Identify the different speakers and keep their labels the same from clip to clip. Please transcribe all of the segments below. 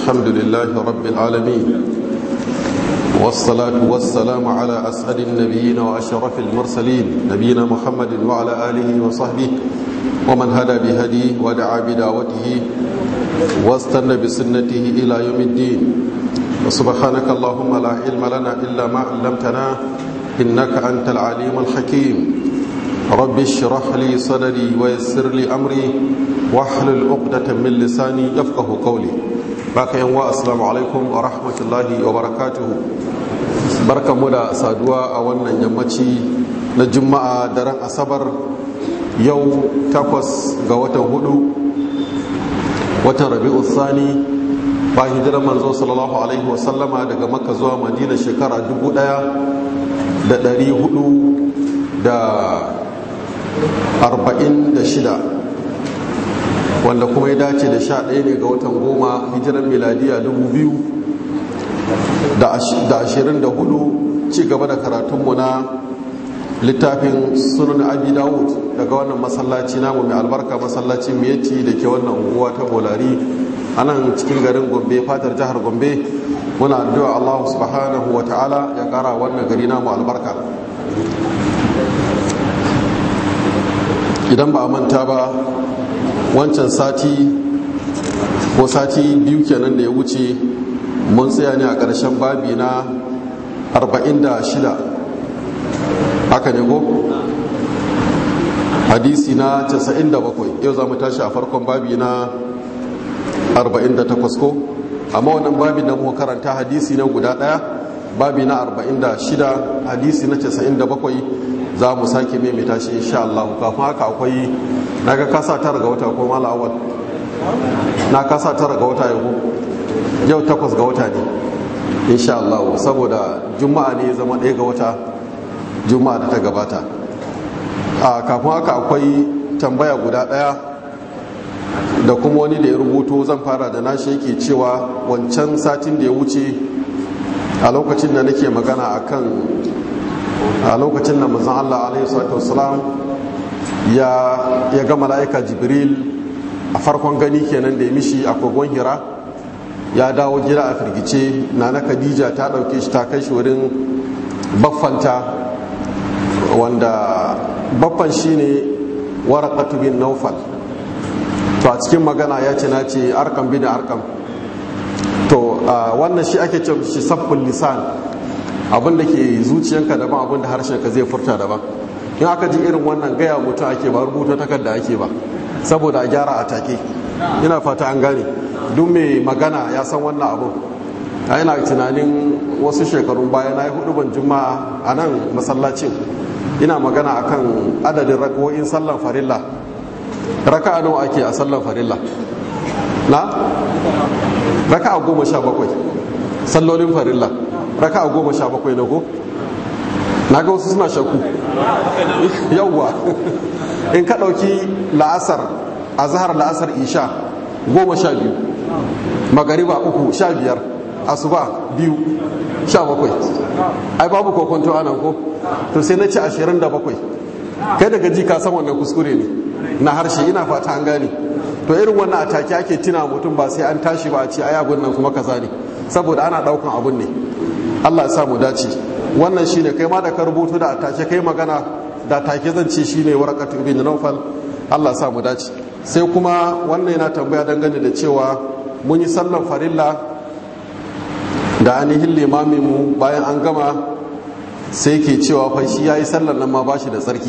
Speaker 1: الحمد لله رب العالمين والصلاة والسلام على أسعد النبيين وأشرف المرسلين نبينا محمد وعلى آله وصحبه ومن هدى بهديه ودعا بدعوته واستنى بسنته إلى يوم الدين وسبحانك اللهم لا علم لنا إلا ما علمتنا إنك أنت العليم الحكيم رب اشرح لي صدري ويسر لي أمري واحلل عقدة من لساني يفقه قولي باقي ينوى السلام عليكم ورحمة الله وبركاته بركة مدى سادوا أولا يمتي نجمع درن أصبر يو تقوس قوة هدو watan rabi'u thani ba hijirar manzo sallallahu alaihi wasallama daga makka zuwa madina shekara dubu daya da dari hudu da arba'in da shida wanda kuma ya dace da sha ɗaya ne ga watan goma hijirar miladiya dubu biyu da ashirin da hudu ci gaba da karatunmu na littafin sunan abi dawud daga wannan masallaci namu mai albarka masallacin miyati da ke wannan unguwa ta bolari a nan cikin garin gombe fatar jihar gombe muna addu'a allah subhanahu wa ta'ala ya kara wannan gari namu albarka idan ba a manta ba wancan sati ko sati biyu kenan da ya wuce mun tsaya ne a ƙarshen babi na 46 haka ne ko hadisi na 97 yau za mu tashi a farkon babi na 48 ko amma wannan babi da muka karanta hadisi na guda daya babi na 46 hadisi na 97 za mu sake maimaita shi insha Allah kafin haka akwai naga kasa tara ga wata ko mala awal na kasa tara ga wata yau yau takwas ga wata ne insha Allah saboda juma'a ne zama ɗaya ga wata juma'a da ta gabata a kafin haka akwai tambaya guda daya da kuma wani da ya rubuto zan fara da nashi yake cewa wancan satin da ya wuce a lokacin da nake magana akan a lokacin da manzon Allah alaihi salatu wassalam ya ya ga mala'ika jibril a farkon gani kenan da ya mishi a kogon hira ya dawo gida a firgice nana khadija ta dauke shi ta kai shi wurin baffanta wanda baffan shine waraqatu bin naufal to a cikin magana ya ce na ce arkam bin arkam to wannan shi ake ce shi sabbul lisan abin da ke zuciyanka daban abin da harshenka zai furta daban in aka ji irin wannan gaya mutum ake ba rubuta takarda ake ba saboda a gyara a take ina fata an gane duk mai magana ya san wannan abu a yana tunanin wasu shekarun baya na yi hudu ban juma'a a nan masallacin ina magana akan adadin rako'in sallan farilla raka'a nawa ake a sallan farilla na raka'a goma sha bakwai sallolin farilla raka'a goma sha bakwai na ko na ga wasu suna shakku yauwa in ka ɗauki la'asar a zahar la'asar isha goma sha biyu magariba uku sha biyar asuba biyu sha bakwai ai babu kokonto anan ko to sai na ci ashirin da bakwai kai daga ji ka san wannan kuskure ne na harshe ina fata an gane to irin wannan atake ake tuna mutum ba sai an tashi ba a ce ai abun nan kuma kaza ne saboda ana daukan abun ne Allah ya sa mu dace wannan shine kai ma da ka rubuto da atake kai magana da take zan ce shine warqatu ibn nawfal Allah ya sa mu dace sai kuma wannan yana tambaya dangane da cewa mun yi sallan farilla da ainihin limaminmu bayan an gama sai ke cewa fa shi ya yi sallar nan ma ba shi da tsarki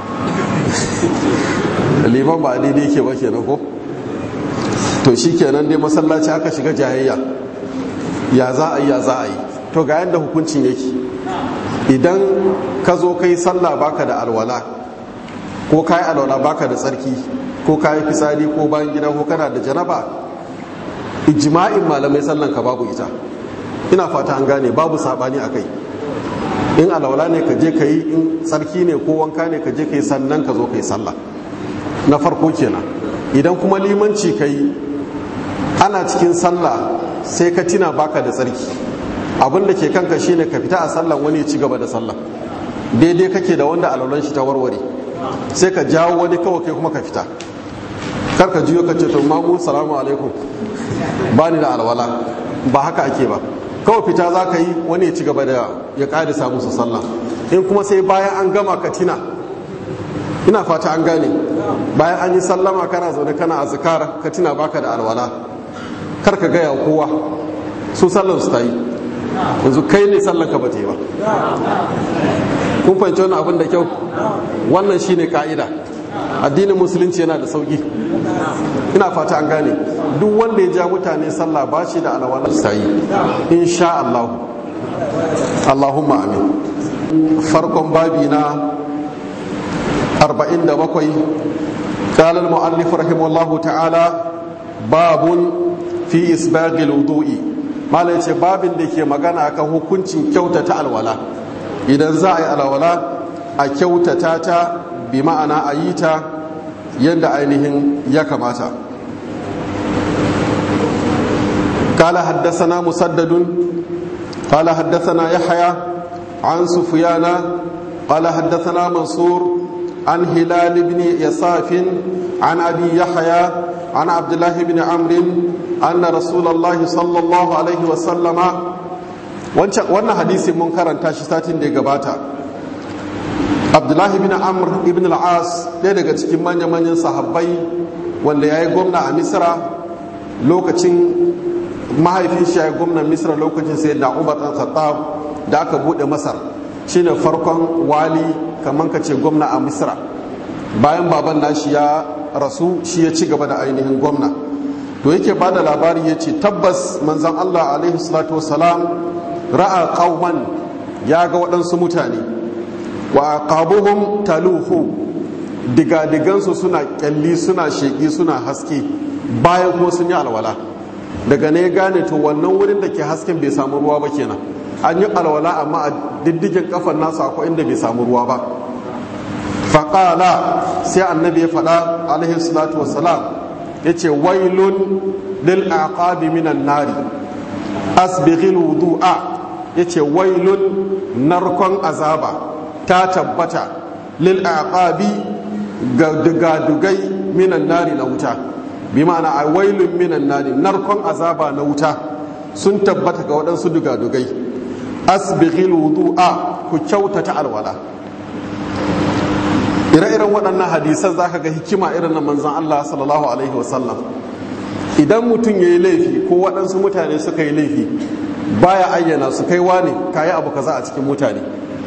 Speaker 1: liman ba daidai ke ba kenan ko to shi kenan dai masallaci aka shiga jayayya ya za a yi ya za a yi to ga yadda hukuncin yake idan ka zo kai sallah baka da alwala ko ka yi alwala baka da tsarki ko ka yi fitsari ko bayan gida ko kana da janaba ijma'in malamai sallan ka babu ita ina fata an gane babu sabani a kai in alwala ne ka je ka yi in tsarki ne ko wanka ne ka je ka yi sannan ka zo ka yi sallah na farko kenan idan kuma limanci ka yi ana cikin sallah sai ka tina baka da tsarki abin da ke kanka shine ka fita a sallan wani ci gaba da sallah daidai kake da wanda alwalan shi ta warware sai ka jawo wani kawai kai kuma ka fita kar ka jiyo ka ce to mamu salamu alaikum ba ni da alwala ba haka ake ba kawai fita za ka yi wani ya ci gaba da ya ƙarisa musu sallah in kuma sai bayan an gama ka tina ina fata an gane bayan an yi sallama kana zaune kana azkar ka tina baka da alwala kar ka gaya kowa su sallar su ta yi yanzu kai ne sallar ka ba ta yi ba kun fahimci wannan abin da kyau wannan shine ka'ida addinin musulunci yana da sauki ina fata an gane duk wanda ya ja mutane sallah ba shi da alawala sai insha Allah Allahumma amin farkon babi na 47 قال المؤلف رحمه الله تعالى باب في إسباغ الوضوء ما ليش باب da ke magana akan hukuncin kyautata alwala idan za a yi alwala a kyautata ta bi ma'ana a yi ta yadda ainihin ya kamata قال حدثنا مسدد قال حدثنا يحيى عن سفيان قال حدثنا منصور عن هلال بن يساف عن ابي يحيى عن عبد الله بن عمرو ان رسول الله صلى الله عليه وسلم wannan hadisi mun karanta shi satin da ya gabata abdullahi bin amr ibn al-as ɗaya daga cikin manya-manyan sahabbai wanda ya yi gwamna a misra lokacin mahaifin shi ya yi gwamnan misra lokacin sai da umar ɗan khattab da aka buɗe masar shine farkon wali kamar ka ce gwamna a misra bayan baban nashi ya rasu shi ya ci gaba da ainihin gwamna to yake ba da labari ya ce tabbas manzan allah alaihi salatu wasalam ra'a qauman ya ga waɗansu mutane wa aqabuhum taluhu digadigansu suna kyalli suna sheƙi suna haske bayan kuma sun yi alwala daga ne gane to wannan wurin da ke hasken bai samu ruwa ba kenan an yi alwala amma a diddigin kafan nasu akwai inda bai samu ruwa ba faƙala sai annabi ya faɗa alaihi salatu wassalam ya ce wailun lil aqabi minan nari asbighil wudu'a ya ce wailun narkon azaba ta tabbata lil aqabi ga dugadugai minan nari na wuta bi ma'ana a wailun minan nari narkon azaba na wuta sun tabbata ga waɗansu dugadugai asbighil wudu'a ku kyautata alwala ire-iren waɗannan hadisan zaka ga hikima irin na manzon Allah sallallahu alaihi wasallam idan mutum ya yi laifi ko waɗansu mutane suka yi laifi baya ayyana su kai wane kayi abu kaza a cikin mutane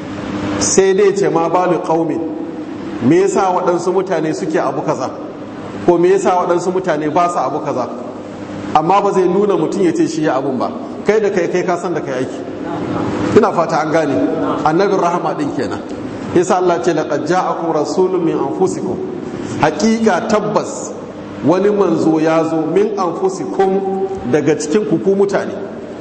Speaker 1: sai dai ce ma balu qaumin me yasa waɗansu mutane suke abu kaza ko me yasa waɗansu mutane ba su abu kaza amma ba zai nuna mutum ya ce shi ya abun ba kai da kai kai ka san da kai aiki ina fata an gane annabin rahama din kenan yasa Allah ce laqad ja'akum rasulun min anfusikum haqiqa tabbas wani manzo ya zo min anfusikum daga cikin ku mutane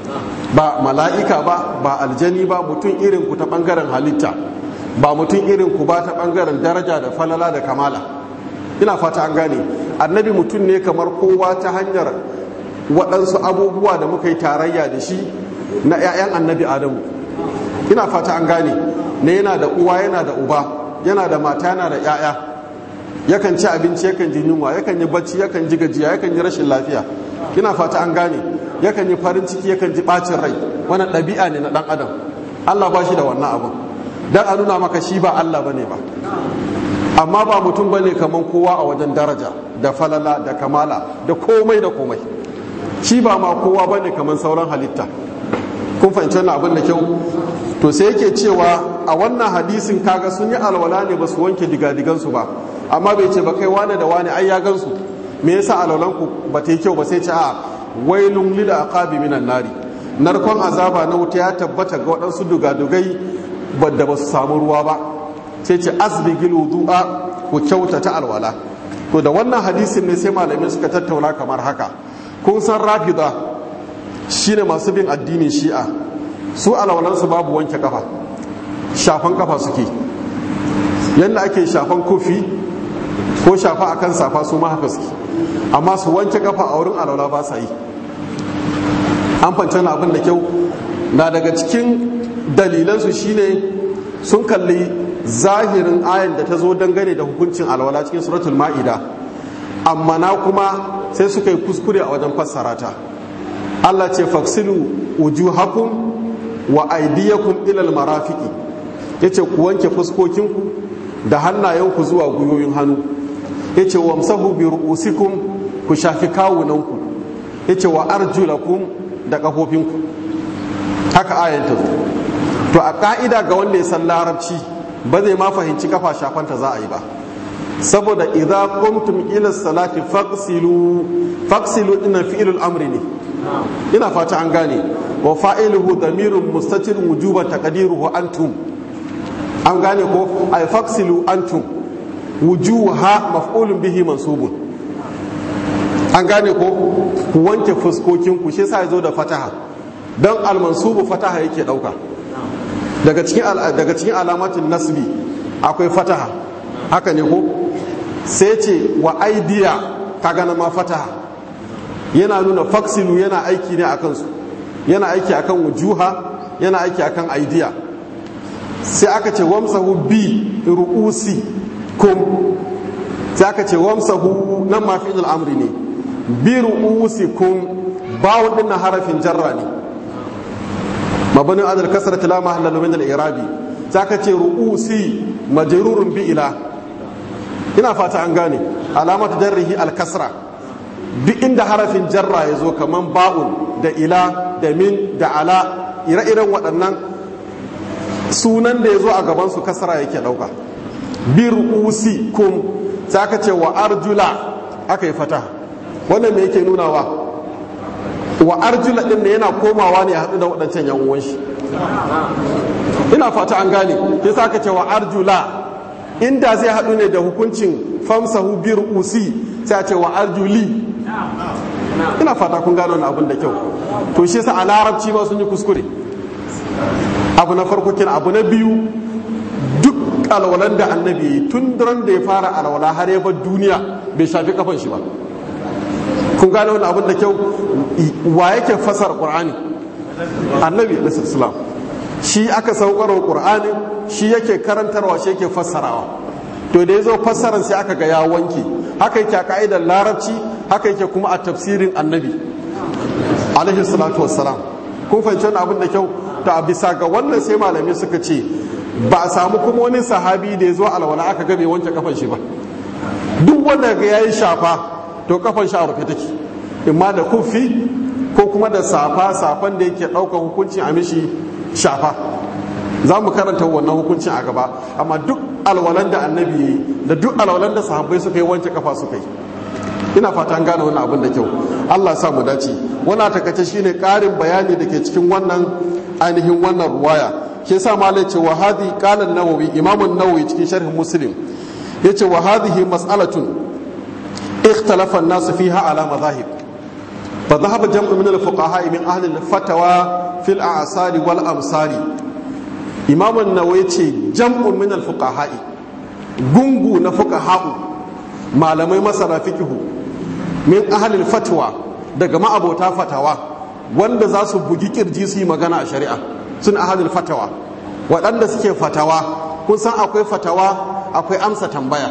Speaker 1: ba mala'ika ba ba aljani ba mutum irin ku ta bangaren halitta ba mutum irin ku ba ta bangaren daraja da falala da kamala ina fata an gane annabi mutum ne kamar kowa ta hanyar waɗansu abubuwa da muka yi tarayya da shi na 'ya'yan annabi adamu ina fata an gane ne yana da uwa yana da uba yana da mata yana da 'ya'ya yakan ci abinci yakan ji yunwa yakan yi bacci yakan ji gajiya yakan yi rashin lafiya ina fata an gane yakan yi farin ciki yakan ji bacin rai wannan ɗabi'a ne na ɗan adam allah ba shi da wannan abun dan a nuna maka shi ba allah bane ba amma ba mutum bane kaman kowa a wajen daraja da falala da kamala da komai da komai shi ba ma kowa bane kaman sauran halitta kun fahimci wannan abin da kyau to sai yake cewa a wannan hadisin kaga sun yi alwala ne ba su wanke digadigansu ba amma bai ce ba kai wane da wane ai ya gansu me yasa alwalanku ba ta yi kyau ba sai ce a wailun lil aqabi minan nari narkon azaba na wuta ya tabbata ga waɗansu dugadugai da ba su samu ruwa ba sai ce asbigil wudu'a ku kyautata alwala to da wannan hadisin ne sai malamai suka tattauna kamar haka kun san rafida shine masu bin addinin shi'a su alwalansu babu wanke kafa shafan kafa suke yadda ake shafan kofi ko shafa akan safa su ma haka suke amma su wanke kafa a wurin alwala ba sa yi an fance na abin da kyau na daga cikin dalilansu shine sun kalli zahirin ayan da ta zo dangane da hukuncin alwala cikin suratul ma'ida amma na kuma sai suka yi kuskure a wajen fassara ta Allah ce faksilu wujuhakum wa aydiyakum ila almarafiqi yace ku wanke fuskokinku da hannayenku zuwa guyoyin hannu yace wamsahu bi ru'usikum ku shafi kawunanku yace wa arjulakum da kafofinku haka ayan ta zo to a ka'ida ga wanda ya san larabci ba zai ma fahimci kafa shafanta za a yi ba saboda idza qumtum ila salati faqsilu faqsilu inna fi'lul amri ne ina fata an gane wa fa'iluhu damirun mustatirun wujuban taqdiruhu antum an gane ko ay faqsilu antum wujuha maf'ulun bihi mansubun an gane ko ku wanke fuskokin ku shi yasa yazo da fataha dan al-mansubu fataha yake dauka daga cikin daga cikin alamatin nasbi akwai fataha haka ne ko sai ce wa aidiya kaga na ma fataha yana nuna faksilu yana aiki ne akan su yana aiki akan wujuha yana aiki akan aidiya sai aka ce wamsahu bi ru'usi kum sai aka ce wamsahu nan ma fi'il amri ne bi ru'usi kum bawun din harafin jarra ne mabani adal kasrata la mahalla min al-i'rabi sai aka ce ru'usi majrurun bi ila ina fata an gane alamatu jarrihi al-kasra duk inda harafin jarra ya zo kaman ba'un da ila da min da ala ire-iren waɗannan sunan da ya zo a gabansu kasara yake ɗauka bir usi kum sai aka ce wa arjula aka yi fata wannan me yake nunawa wa arjula ɗin da yana komawa ne a haɗu da waɗancan yan uwan shi ina fata an gane yasa aka ce wa arjula inda zai haɗu ne da hukuncin famsahu bir usi sai a ce wa arjuli ina fata kun gano wani abin da kyau to shi yasa a larabci ma sun yi kuskure abu na farko kin abu na biyu duk alwalan da annabi yi tun daren da ya fara alwala har ya bar duniya bai shafi kafan shi ba kun gano wani abin da kyau wa yake fasar qur'ani annabi sallallahu shi aka saukar qur'ani shi yake karantarwa shi yake fassarawa to da ya zo fassaran sai aka ga ya wanke haka yake a ka'idar larabci haka yake kuma a tafsirin annabi alaihi salatu wassalam kun fahimci wani abin da kyau ta bisa ga wannan sai malamai suka ce ba a samu kuma wani sahabi da ya zo alwala aka ga bai wanke kafan shi ba duk wanda ga yayi shafa to kafan shi a rufe take imma da kufi ko kuma da safa safan da yake ɗaukar hukuncin a mishi shafa za mu karanta wannan hukuncin a gaba amma duk alwalan da annabi ya yi da duk alwalan da sahabbai suka yi wanke kafa suka yi ina fata an gane wannan abin da kyau Allah sa mu dace wannan takace shine karin bayani da ke cikin wannan ainihin wannan ruwaya ke sa malai ce wa hadi qala an-nawawi imam an-nawawi cikin sharh muslim yace wa hadhihi mas'alatun ikhtalafa an-nas fiha ala madahib fa dhahaba jam'u min al-fuqaha min ahli al-fatawa fil a'sari wal amsari imam an-nawawi ce jam'u min al-fuqaha gungu na fuqaha'u malamai masana fikihu min ahalil fatwa daga ma'abota fatawa wanda za su bugi kirji su yi magana a shari'a sun ahalil fatawa waɗanda suke fatawa kun san akwai fatawa akwai amsa tambaya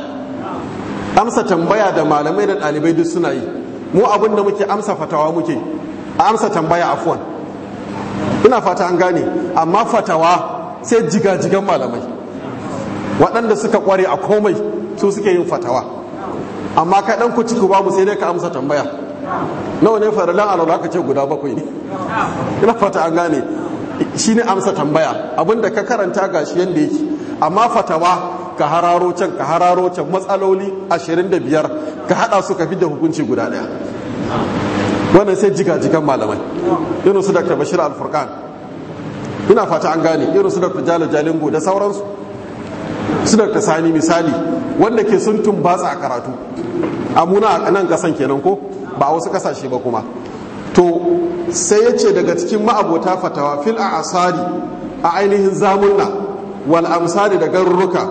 Speaker 1: amsa tambaya da malamai da ɗalibai duk suna yi mu abin da muke amsa fatawa muke a amsa tambaya afuwan ina fata an gane amma fatawa sai jigajigan malamai waɗanda suka ƙware a komai su suke yin fatawa amma ka dan ku ciku babu sai dai ka amsa tambaya nawa ne faralan alwala ka ce guda bakwai ne ina fata an gane shine amsa tambaya abinda ka karanta gashi yanda yake amma fatawa ka hararo can ka hararo can matsaloli 25 ka hada su ka fi da hukunci guda daya wannan sai jiga-jigan malamai irin su dr bashir al-furqan ina fata an gane irin su dr jalo jalingo da sauransu su dr sani misali wanda ke sun tumbatsa a karatu amuna a nan kasan kenan ko ba a wasu kasashe ba kuma to sai ya ce daga cikin ma'abota fatawa fil a asari a ainihin zamunna wal amsari da garuruka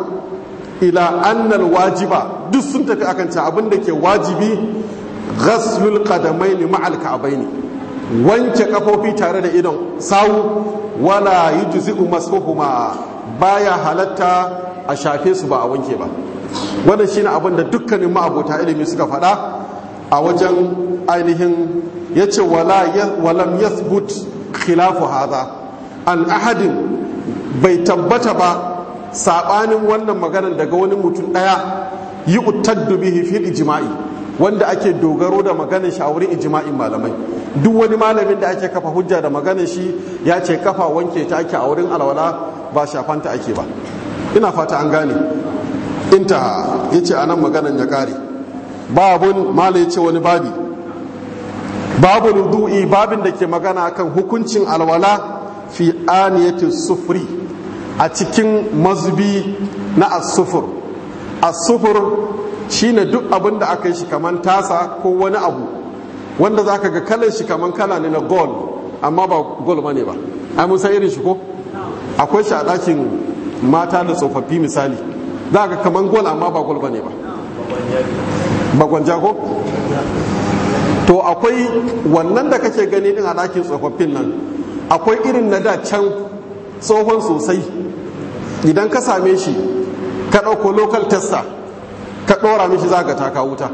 Speaker 1: ila annal wajiba duk sun tafi akan can abin da ke wajibi ghaslul qadamaini ma'al ka'baini wanke kafofi tare da idon sawu wala yujzi'u masfuhuma baya halatta a shafe su ba a wanke ba wannan shine abin da dukkanin ma'abota ilimi suka faɗa a wajen ainihin ya ce walam yathbut khilafu haza an ahadin bai tabbata ba saɓanin wannan maganar daga wani mutum ɗaya yi utaddu bihi fil ijma'i wanda ake dogaro da maganar shi a wurin ijma'in malamai duk wani malamin da ake kafa hujja da maganar shi ya ce kafa wanke ta ake a wurin alwala ba shafanta ake ba ina fata an gane inta ya ce a nan maganar ya kare babun mala ya ce wani babi babu wudu'i babin da ke magana akan hukuncin alwala fi aniyati sufuri a cikin mazubi na asufur asufur shine duk abin da aka yi shi kaman tasa ko wani abu wanda za ka ga kalan shi kaman kala ne na gold amma ba gold ba ne ba ai mun san irin shi ko akwai shi a ɗakin mata da tsofaffi misali za ka kaman gold amma ba gold ba ne ba bagwanja ko to akwai wannan da kake gani din a ɗakin tsofaffin nan akwai irin na da can tsohon sosai idan ka same shi ka ɗauko local tester ka ɗora mishi za ka taka wuta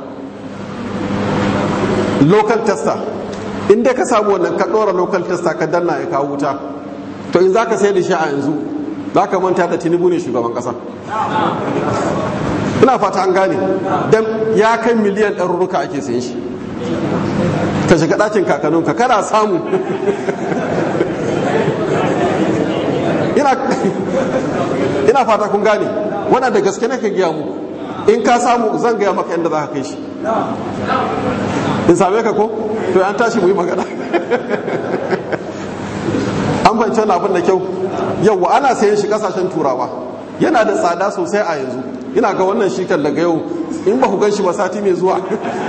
Speaker 1: local tester inda ka samu wannan ka ɗora local tester ka danna ya kawo wuta to in za ka sai da shi a yanzu za ka manta da tinubu ne shugaban ƙasa ina fata an gane don ya kai miliyan ɗarurruka ake sayan shi ka shiga ɗakin kakanninka kana samu ina fata kun gane wannan da gaske nake gaya mu in ka samu zan gaya maka inda za ka kai shi in same ka ko to an tashi mu yi magana an fahimci wani abin da kyau yau ana sayan shi kasashen turawa yana da tsada sosai a yanzu ina ga wannan shi kan daga yau in ba ku gan shi ba sati mai zuwa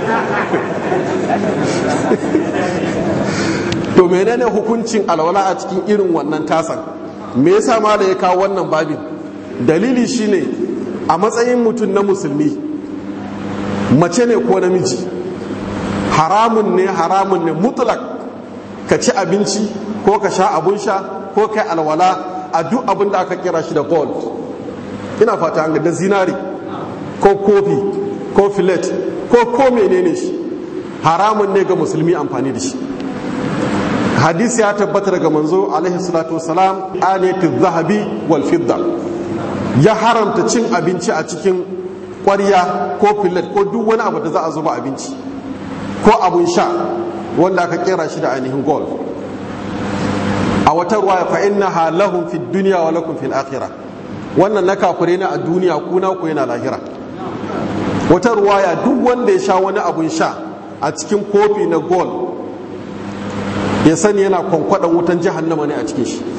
Speaker 1: to menene hukuncin alwala a cikin irin wannan tasan me yasa ma da ya kawo wannan babin dalili shine a matsayin mutum na musulmi mace ne ko namiji haramun ne haramun ne mutlak ka ci abinci ko ka sha abun sha ko kai alwala a duk abin da aka kira shi da gold ina fata an da zinari ko kofi ko filet ko ko menene shi haramun ne ga musulmi amfani da shi hadisi ya tabbata daga manzo alaihi salatu wasalam aniyatu zahabi wal fidda ya haramta cin abinci a cikin ƙwarya ko filet ko duk wani abu da za a zuba abinci ko abun sha wanda aka kera shi da ainihin gold a wata ruwa fa innaha lahum fid dunya wa lakum fil akhirah wannan na kafure ne a duniya kuna ku yana lahira wata ruwaya duk wanda ya sha wani abun sha a cikin kofi na gold ya sani yana kwankwaɗan wutan jahannama ne a cikin shi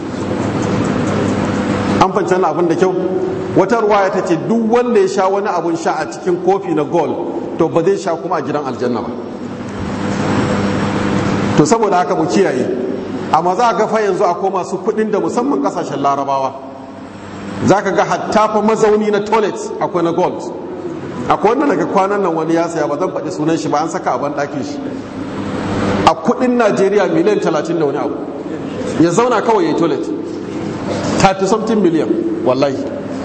Speaker 1: an fanci wani abin da kyau wata ruwaya ta ce duk wanda ya sha wani abun sha a cikin kofi na gold to ba zai sha kuma a gidan aljanna ba to saboda haka mu kiyaye amma za a ga fa yanzu akwai masu kuɗin da musamman ƙasashen larabawa za ka ga hatta fa mazauni na toilet akwai na gold akwai wanda daga kwanan nan wani ya saya ba zan faɗi sunan shi ba an saka a ban ɗakin shi a kuɗin najeriya miliyan talatin da wani abu ya zauna kawai ya yi toilet 30 something miliyan wallahi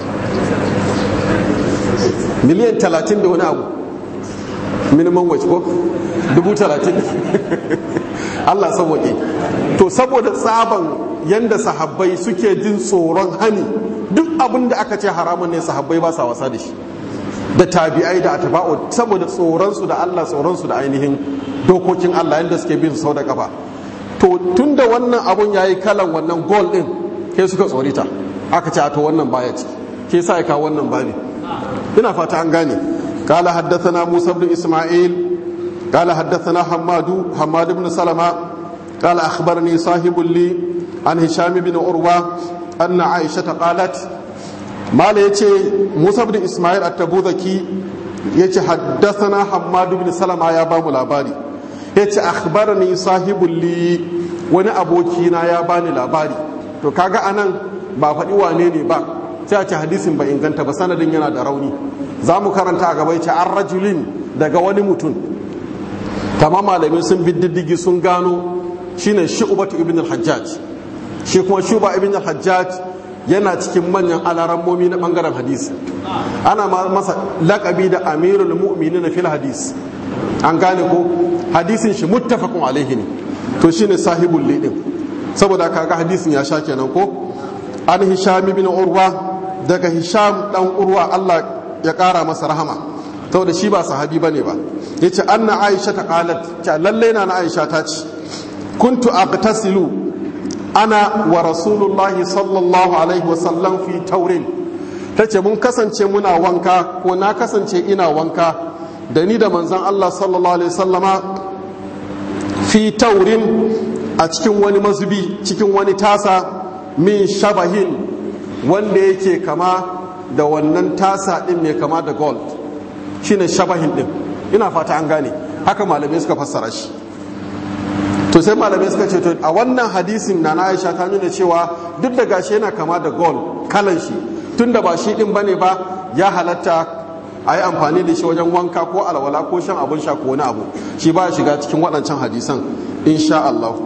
Speaker 1: miliyan talatin da wani abu minimum wage ko dubu talatin Allah sauwaƙe to saboda tsaban yanda sahabbai suke jin tsoron hani duk abin da aka ce haramun ne sahabbai ba sa wasa da shi da tabi'ai da atba'u saboda tsoronsu da Allah tsoronsu da ainihin dokokin Allah yanda suke bin sau da kafa to tunda wannan abun yayi kalan wannan goal din ke suka tsorita aka ce to wannan baya ci ke sa ya kawo wannan babi ina fata an gane قال حدثنا موسى بن إسماعيل قال حدثنا حماد حماد بن سلمة قال أخبرني صاحب لي عن هشام بن عروة أن عائشة قالت ما يتي موسى بن إسماعيل التبوذكي يتي حدثنا حماد بن سلمة يا بام الأباري يتي أخبرني صاحب لي wani abokina ya bani labari to kaga anan ba faɗi wane ne ba sai a ce hadisin ba inganta ba sanadin yana da rauni za mu karanta a gaba ce an rajulin daga wani mutum kama malamai sun bi diddigi sun gano shine shu'batu ibn al-hajjaj shi kuma shuba ibn al-hajjaj yana cikin manyan alarammomi na bangaren hadisi ana masa lakabi da amirul mu'minin fil hadis an gane ko hadisin shi muttafaqun alaihi ne to shine sahibul lidin saboda kaga hadisin ya sha kenan ko an hisham ibn urwa daga hisham dan urwa Allah ya kara masa rahama saboda shi ba sahabi bane ba yace anna aisha ta qalat ta lalle na aisha ta ce kuntu aqtasilu ana wa rasulullahi sallallahu alaihi wa sallam fi taurin tace mun kasance muna wanka ko na kasance ina wanka da ni da manzon Allah sallallahu alaihi wasallama fi taurin a cikin wani mazubi cikin wani tasa min shabahin wanda yake kama da wannan tasa din mai kama da gold shine shabahin din ina fata an gane haka malamai suka fassara shi to sai malamai suka ce to a wannan hadisin na Aisha ta nuna cewa duk da gashi yana kama da gold kalan shi tunda ba shi din bane ba ya halatta a yi amfani da shi wajen wanka ko alwala ko shan abin sha ko wani abu shi ba shiga cikin waɗancan hadisan insha Allah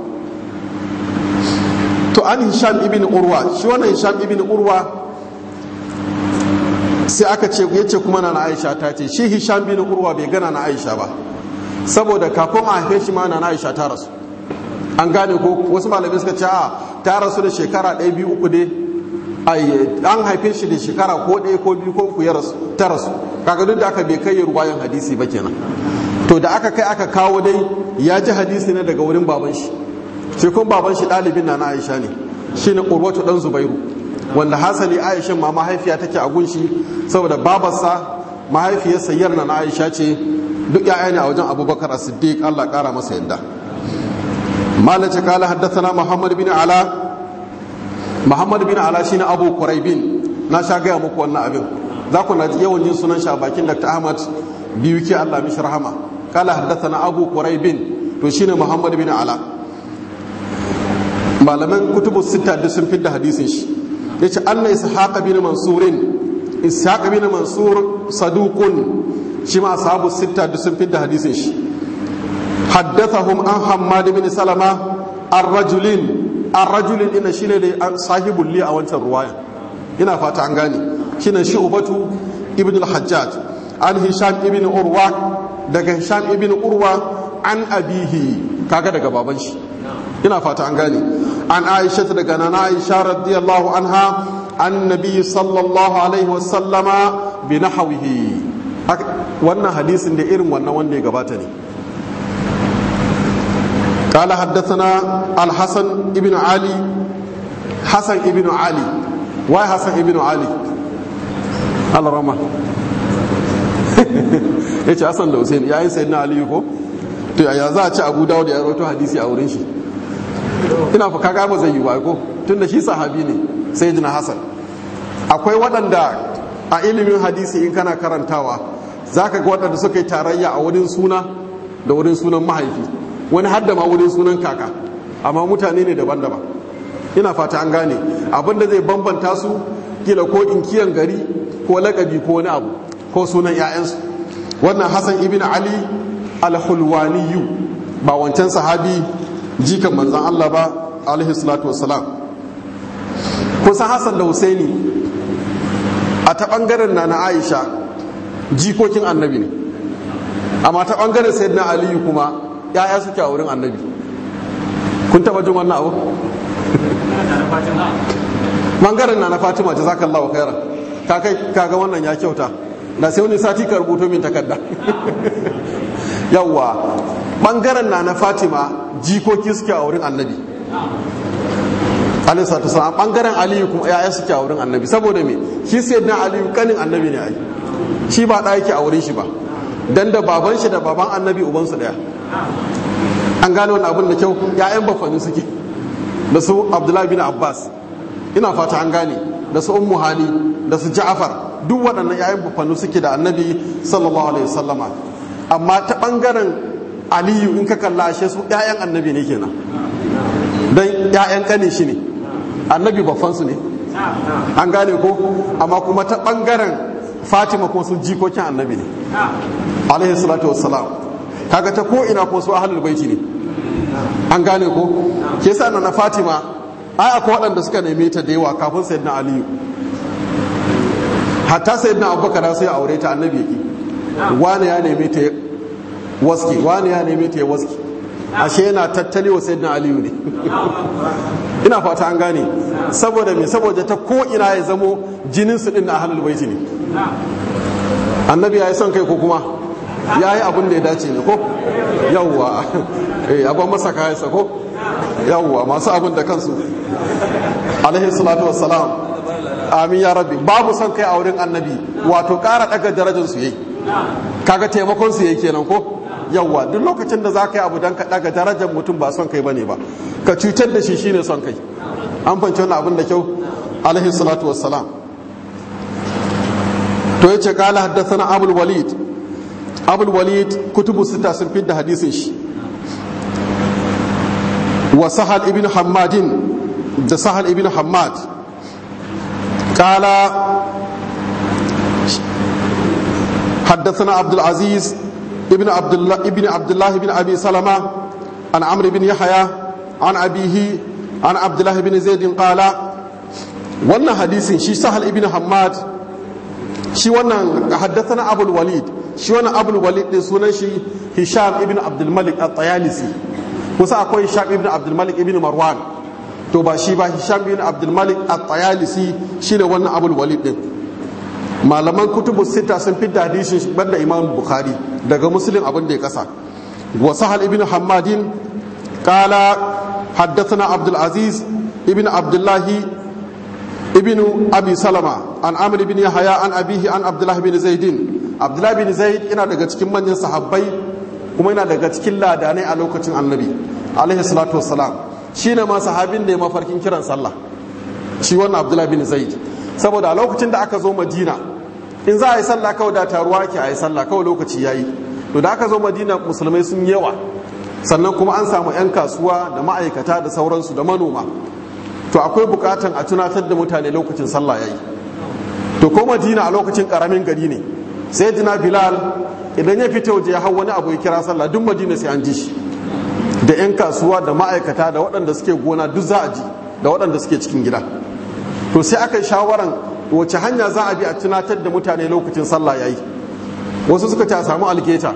Speaker 1: to an hisham ibn urwa shi wannan hisham ibn urwa sai aka ce ya ce kuma na aisha ta ce shi hisham bin urwa bai gana na aisha ba saboda kafin a haife shi ma na aisha ta rasu an gane ko wasu malamai suka ce a ta rasu da shekara ɗaya biyu uku dai an haife shi da shekara ko ɗaya ko biyu ko uku ya rasu ta rasu kaga duk da aka bai kai ruwayan hadisi ba kenan to da aka kai aka kawo dai ya ji hadisi ne daga wurin baban shi shi kuma baban shi ɗalibin na na aisha ne shine urwatu dan zubairu wanda hasali aisha ma mahaifiya take a gunshi saboda babarsa mahaifiyarsa yarna na aisha ce duk ya'ya ne a wajen abubakar as-siddiq Allah kara masa yadda malace kala haddathana muhammad bin ala muhammad bin ala shine abu quraibin na sha gaya muku wannan abin za ku na yawan jin sunan shi a bakin dr ahmad biyu ke Allah mishi rahama kala haddathana abu quraibin to shine muhammad bin ala malaman kutubu sita duk sun fidda hadisin shi yace anna ishaq bin mansurin ishaq bin mansur saduqun shi ma ashabu sita duk sun fidda hadisin shi haddathahum an hammad bin salama ar-rajulin ar-rajulin ina shine da sahibul li a wancan ruwaya ina fata an gane shine shu'batu ibn al-hajjaj an hisham ibn urwa daga hisham ibn urwa an abihi kaga daga baban shi ina fata an gane an aisha daga nana aisha radiyallahu anha an nabi sallallahu alaihi wasallama bi nahwihi wannan hadisin da irin wannan wanda ya gabata ne قال حدثنا الحسن ابن علي حسن ابن علي واي حسن ابن علي الله رحمه yace Hassan da Hussein yayin sayyidina Ali ko to ya za a ci Abu Dawud ya rawaito hadisi a wurin shi ina fa kaga ba zai yi ba ko tunda shi sahabi ne sayyidina Hassan akwai waɗanda a ilimin hadisi in kana karantawa zaka ga waɗanda suka yi tarayya a wurin suna da wurin sunan mahaifi wani hadda ma wurin sunan kaka amma mutane ne daban-daban ina fata an gane abinda zai bambanta su kila ko inkiyan gari ko lakabi ko wani abu ko sunan 'ya'yansu wannan hassan ibn ali al-hulwaniyu ba wancan sahabi jikan manzan allah ba alaihi salatu wassalam kusan hassan da husaini a ta bangaren na na aisha jikokin annabi ne amma ta bangaren sayyidina aliyu kuma ya'ya suke a wurin annabi kun taba jin wannan abu bangaren na na fatima jazakallahu khairan kakai kaga wannan ya kyauta da sai wani sati ka rubuto min takarda yawwa bangaren na na fatima jikoki suke a wurin annabi alaihi salatu wasallam bangaren aliyu kuma ya'ya suke a wurin annabi saboda me shi sayyidina aliyu kanin annabi ne ai shi ba da yake a wurin shi ba dan da baban shi da baban annabi ubansu daya an gane wani abin da kyau ya'yan bafani suke da su abdullahi bin abbas ina fata an gane da su ummu hali da su ja'far duk waɗannan ya'yan bafani suke da annabi sallallahu alaihi wasallama amma ta ɓangaren aliyu in ka kalla ashe su ya'yan annabi ne kenan don ya'yan ƙanin shi ne annabi bafansu ne an gane ko amma kuma ta ɓangaren fatima kuma su jikokin annabi ne alaihi salatu wassalam kaga ta ko ina ko su ahlul baiti ne an gane ko ke sa na fatima ai akwai waɗanda suka neme ta da yawa kafin sayyidina aliyu hatta sayyidina abubakar sai aure ta annabi yake wani ya neme ta waski wani ya neme ta ya waski ashe yana tattali wa sayyidina aliyu ne ina fata an gane saboda me saboda ta ko ina ya zamo jinin su din na ahlul baiti ne annabi ya yi son kai ko kuma ya yi abin da ya dace ne ko yawwa eh abin masa kayansa ko yawwa masu abin da kansu alaihi salatu wassalam amin ya rabbi babu son kai a wurin annabi wato ƙara ɗaga darajar su yayi kaga taimakon su yayi kenan ko yawwa duk lokacin da za ka yi abu don ka ɗaga darajar mutum ba son kai bane ba ka cutar da shi shine son kai an fahimci wannan abin da kyau alaihi salatu wassalam to yace kala haddathana abul walid abul walid kutubu sita sun fidda hadisin shi wa sahal ibn hammadin da sahal ibn hammad kala حدثنا عبد العزيز ابن عبد الله ابن عبد الله بن ابي سلمة عن عمرو بن يحيى عن ابيه عن عبد الله بن زيد قال wannan hadisin shi sahal ibn hammad shi wannan haddathana abul walid shi wannan abul walid din sunan shi hisham ibn abdul malik at-tayalisi kusa akwai hisham ibn abdul malik ibn marwan to ba shi ba hisham ibn abdul malik at-tayalisi shine wannan abul walid din malaman kutubu sita sun fidda hadisin banda imam bukhari daga muslim abin da ya kasa wa sahal ibn hammadin qala haddathana abdul aziz ibn abdullahi ابن ابي سلمة عن عمرو بن يحيى عن ابيه عن عبد الله بن زيد عبد الله بن زيد yana daga cikin manyan sahabbai kuma yana daga cikin ladanai a lokacin annabi alaihi salatu wassalam shine ma sahabin da ya mafarkin kiran sallah shi wannan abdullah bin zaid saboda a lokacin da aka zo madina in za a yi sallah kawai da taruwa ke a yi sallah kawai lokaci yayi to da aka zo madina musulmai sun yawa sannan kuma an samu 'yan kasuwa da ma'aikata da sauransu da manoma to akwai bukatan a tunatar da mutane lokacin sallah yayi to ko madina a lokacin karamin gari ne sai dina bilal idan ya fita waje ya hau wani abu ya kira sallah duk madina sai an ji shi da 'yan kasuwa da ma'aikata da waɗanda suke gona duk za a ji da waɗanda suke cikin gida to sai aka yi shawaran wace hanya za a bi a tunatar da mutane lokacin sallah yayi wasu suka ce a samu algeta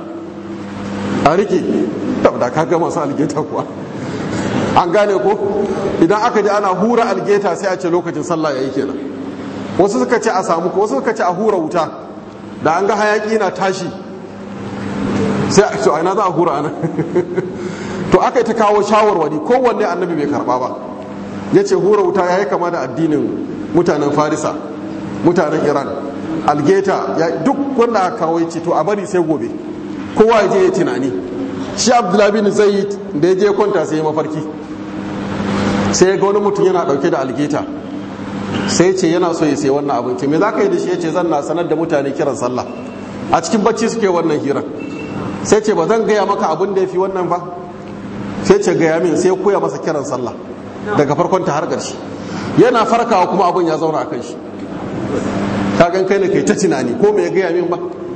Speaker 1: a rike da ka ga masu algeta kuwa an gane ko idan aka ji ana hura algeta sai a ce lokacin sallah yayi kenan wasu suka ce a samu ko wasu suka ce a hura wuta da an ga hayaki na tashi sai a ce a ina za a hura ana to aka yi ta kawo shawarwari kowanne annabi bai karba ba ya ce hura wuta ya yi kama da addinin mutanen farisa mutanen iran algeta duk wanda aka kawo ya ce to a bari sai gobe kowa ya je ya tunani shi abdullahi bin zaid da ya je kwanta sai ya mafarki sai ya ga wani mutum yana dauke da algeta sai ce yana so ya sai wannan abinci me za ka yi da shi ya ce zan na sanar da mutane kiran sallah a cikin bacci suke wannan hirar sai ce ba zan gaya maka abin da ya fi wannan ba sai ce gaya min sai koya masa kiran sallah daga farkon ta har ƙarshe yana farkawa kuma abin ya zauna a kan shi ka gan kai ne kai ta tunani ko me ya gaya min ba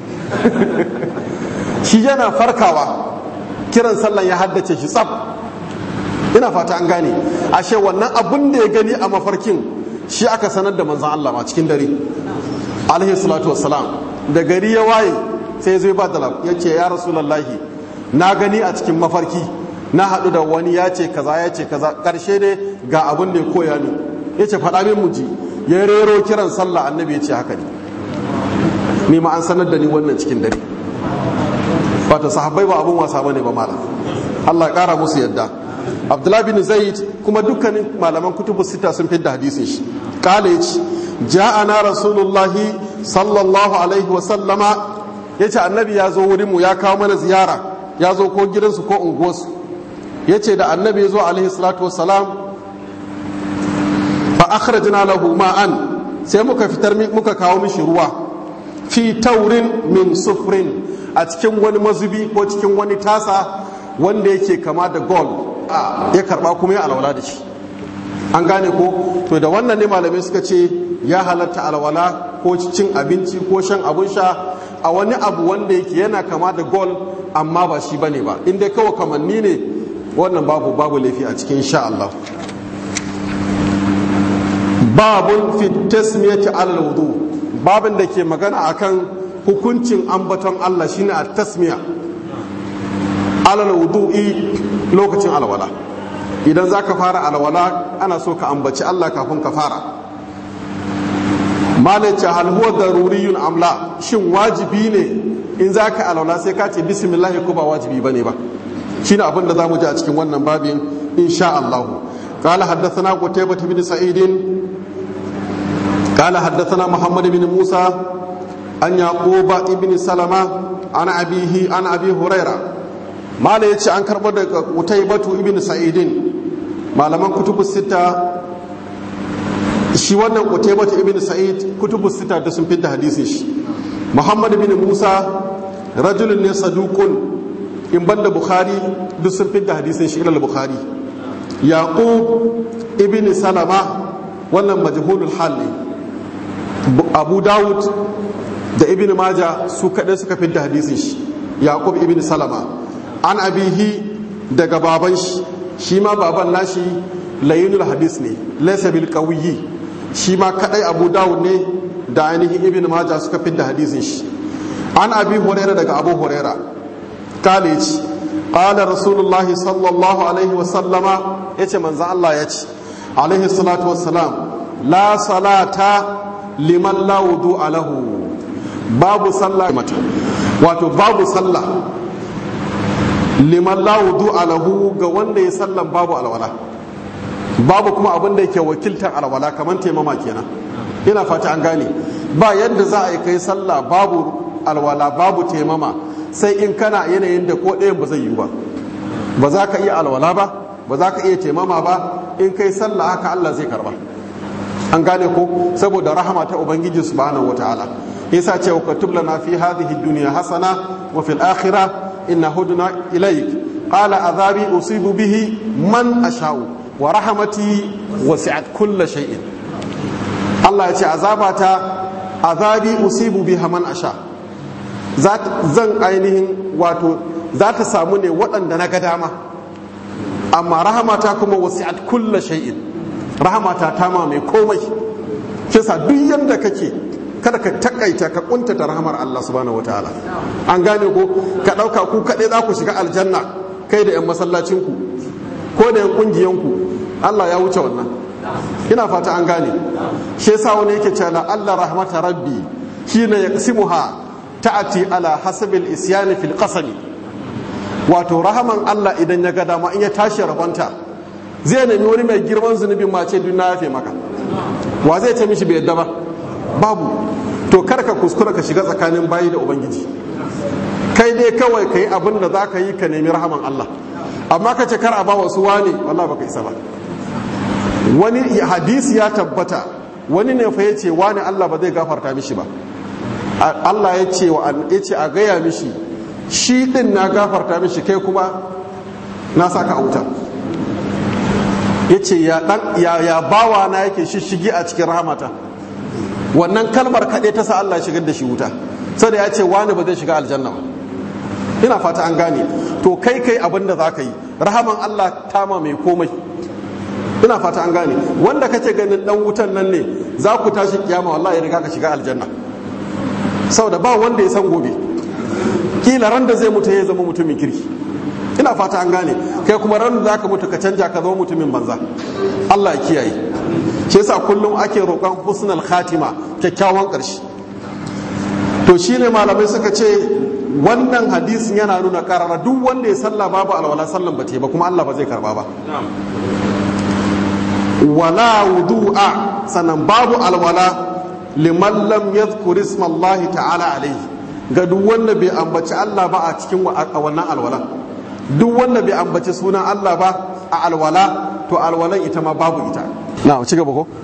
Speaker 1: shi yana farkawa kiran sallan ya haddace shi tsab ina fata an gane ashe wannan abin da ya gani a mafarkin shi aka sanar da manzan Allah ma cikin dare alaihi salatu wassalam da gari ya waye sai zai ba da ya ce ya rasulallahi na gani a cikin mafarki na haɗu da wani ya ce kaza ya ce kaza ƙarshe dai ga abin da ya koya ni ya ce faɗa min muji ya rero kiran sallah annabi ya ce haka ne ni ma an sanar da ni wannan cikin dare wato sahabbai ba abun wasa bane ba malam Allah ya kara musu yadda Abdullah bin Zaid kuma dukkanin malaman kutubu sita sun fidda hadisin shi kala yace ja'ana rasulullahi sallallahu alaihi wa sallama yace annabi ya zo wurin mu ya kawo mana ziyara ya zo ko gidansu ko unguwarsu yace da annabi ya zo alaihi salatu wassalam fa akhrajna lahu ma'an sai muka fitar muka kawo mishi ruwa fi taurin min sufrin a cikin wani mazubi ko cikin wani tasa wanda yake kama da gold ya karba kuma ya alwala da shi an gane ko to da wannan ne malamai suka ce ya halatta alwala ko cin abinci ko shan abun sha a wani abu wanda yake yana kama da gold amma ba shi bane ba inda kawai kamanni ne wannan babu babu laifi a cikin sha Allah babun fi tasmiyati alal wudu babin da ke magana akan hukuncin ambaton Allah shine a tasmiya alal wudu'i lokacin alwala idan za ka fara alwala ana so ka ambaci Allah kafin ka fara malace hal huwa daruriyun amla shin wajibi ne in za ka alwala sai ka ce bismillah ko ba wajibi bane ba shine abin da zamu ji a cikin wannan babin insha Allah قال حدثنا قتيبة بن سعيد قال حدثنا محمد بن موسى عن يعقوب بن سلمة عن أبيه عن أبي هريرة ما لا يتشي عن كربة قتيبة بن سعيد ما لمن كتب الستة shi wannan Qutaybah ibn Sa'id kutubu sita da sun fitta hadisin shi Muhammad ibn Musa rajulun ne saduqun in banda Bukhari duk sun fitta hadisin shi ila Bukhari Yaqub ibn Salama wannan majhulul hal ne Abu Dawud da Ibn Majah su kaɗai suka fitta hadisin shi Yaqub ibn Salama an abihi daga baban shi shi ma baban nashi layinul hadis ne laysa bil qawiyyi shi ma kadai abu dawud ne da ainihin ibn maja suka fidda hadisin shi an abi huraira daga abu huraira kale ci qala rasulullahi sallallahu alaihi wa sallama yace manzo Allah yace alaihi salatu wassalam la salata liman la wudu alahu babu sallah mata wato babu sallah liman la wudu alahu ga wanda ya sallan babu alwala babu kuma abin da yake wakiltar alwala kamar taimama kenan ina fata an gane ba yadda za a yi kai sallah babu alwala babu taimama sai in kana yanayin da ko ɗayan ba zai yi ba ba za ka iya alwala ba ba za ka iya taimama ba in kai sallah haka Allah zai karba an gane ko saboda rahama ta ubangiji subhanahu wataala yasa ce wa katub lana fi hadhihi dunya hasana wa fil akhirah inna hudna ilayk qala azabi usibu bihi man asha'u wa rahamati wasi'at kulla shay'in Allah ya ce azabata azabi usibu biha man asha zan ainihin wato za ta samu ne waɗanda na ga dama amma rahamata kuma wasi'at kulla shay'in rahamata ta ma mai komai kisa duk yanda kake kada ka takaita ka kuntata rahamar Allah subhanahu wataala an gane ko ka ɗauka ku kaɗai za ku shiga aljanna kai da 'yan masallacinku ko da 'yan ƙungiyanku Allah ya wuce wannan ina fata an gane shi yasa wani yake cewa Allah rahmata rabbi shine yaqsimuha ta'ati ala hasabil isyani fil qasami wato rahaman Allah idan ya ga dama in ya tashi rabanta zai nemi wani mai girman zunubin ma ce duniya yafe maka wa zai ce mishi bai yadda ba babu to kar ka kuskura ka shiga tsakanin bayi da ubangiji kai dai kawai ka yi abin da za ka yi ka nemi rahaman Allah amma ka ce kar a ba wasu wane wallah baka isa ba wani hadisi ya tabbata wani ne fa yace wani Allah ba zai gafarta mishi ba Allah ya ce wa ya ce a gaya mishi shi din na gafarta mishi kai kuma na saka a wuta yace ya dan ya ya bawa na yake shishigi a cikin rahamata wannan kalmar kaɗai ta sa Allah ya shigar da shi wuta sai da ya ce wani ba zai shiga aljanna ba ina fata an gane to kai kai abin da za ka yi rahaman Allah tama mai komai ina fata an gane wanda kace ganin dan wutan nan ne za ku tashi kiyama wallahi riga ka shiga aljanna saboda ba wanda ya san gobe kila ran da zai mutu ya zama mutumin kirki ina fata an gane kai kuma ran da zaka mutu ka canja ka zama mutumin banza Allah ya kiyaye shi yasa kullum ake roƙon husnul khatima kyakkyawan ƙarshe to shine malamai suka ce wannan hadisin yana nuna karara duk wanda ya salla babu alwala sallan ba ba kuma Allah ba zai karba ba wala wudu'a sannan babu alwala liman lam yadhkur ismallahi ta'ala alayhi ga duk wanda bai ambaci Allah ba a cikin wannan alwala duk wanda bai ambaci sunan Allah ba a alwala to alwalan ita ma babu ita na ci gaba ko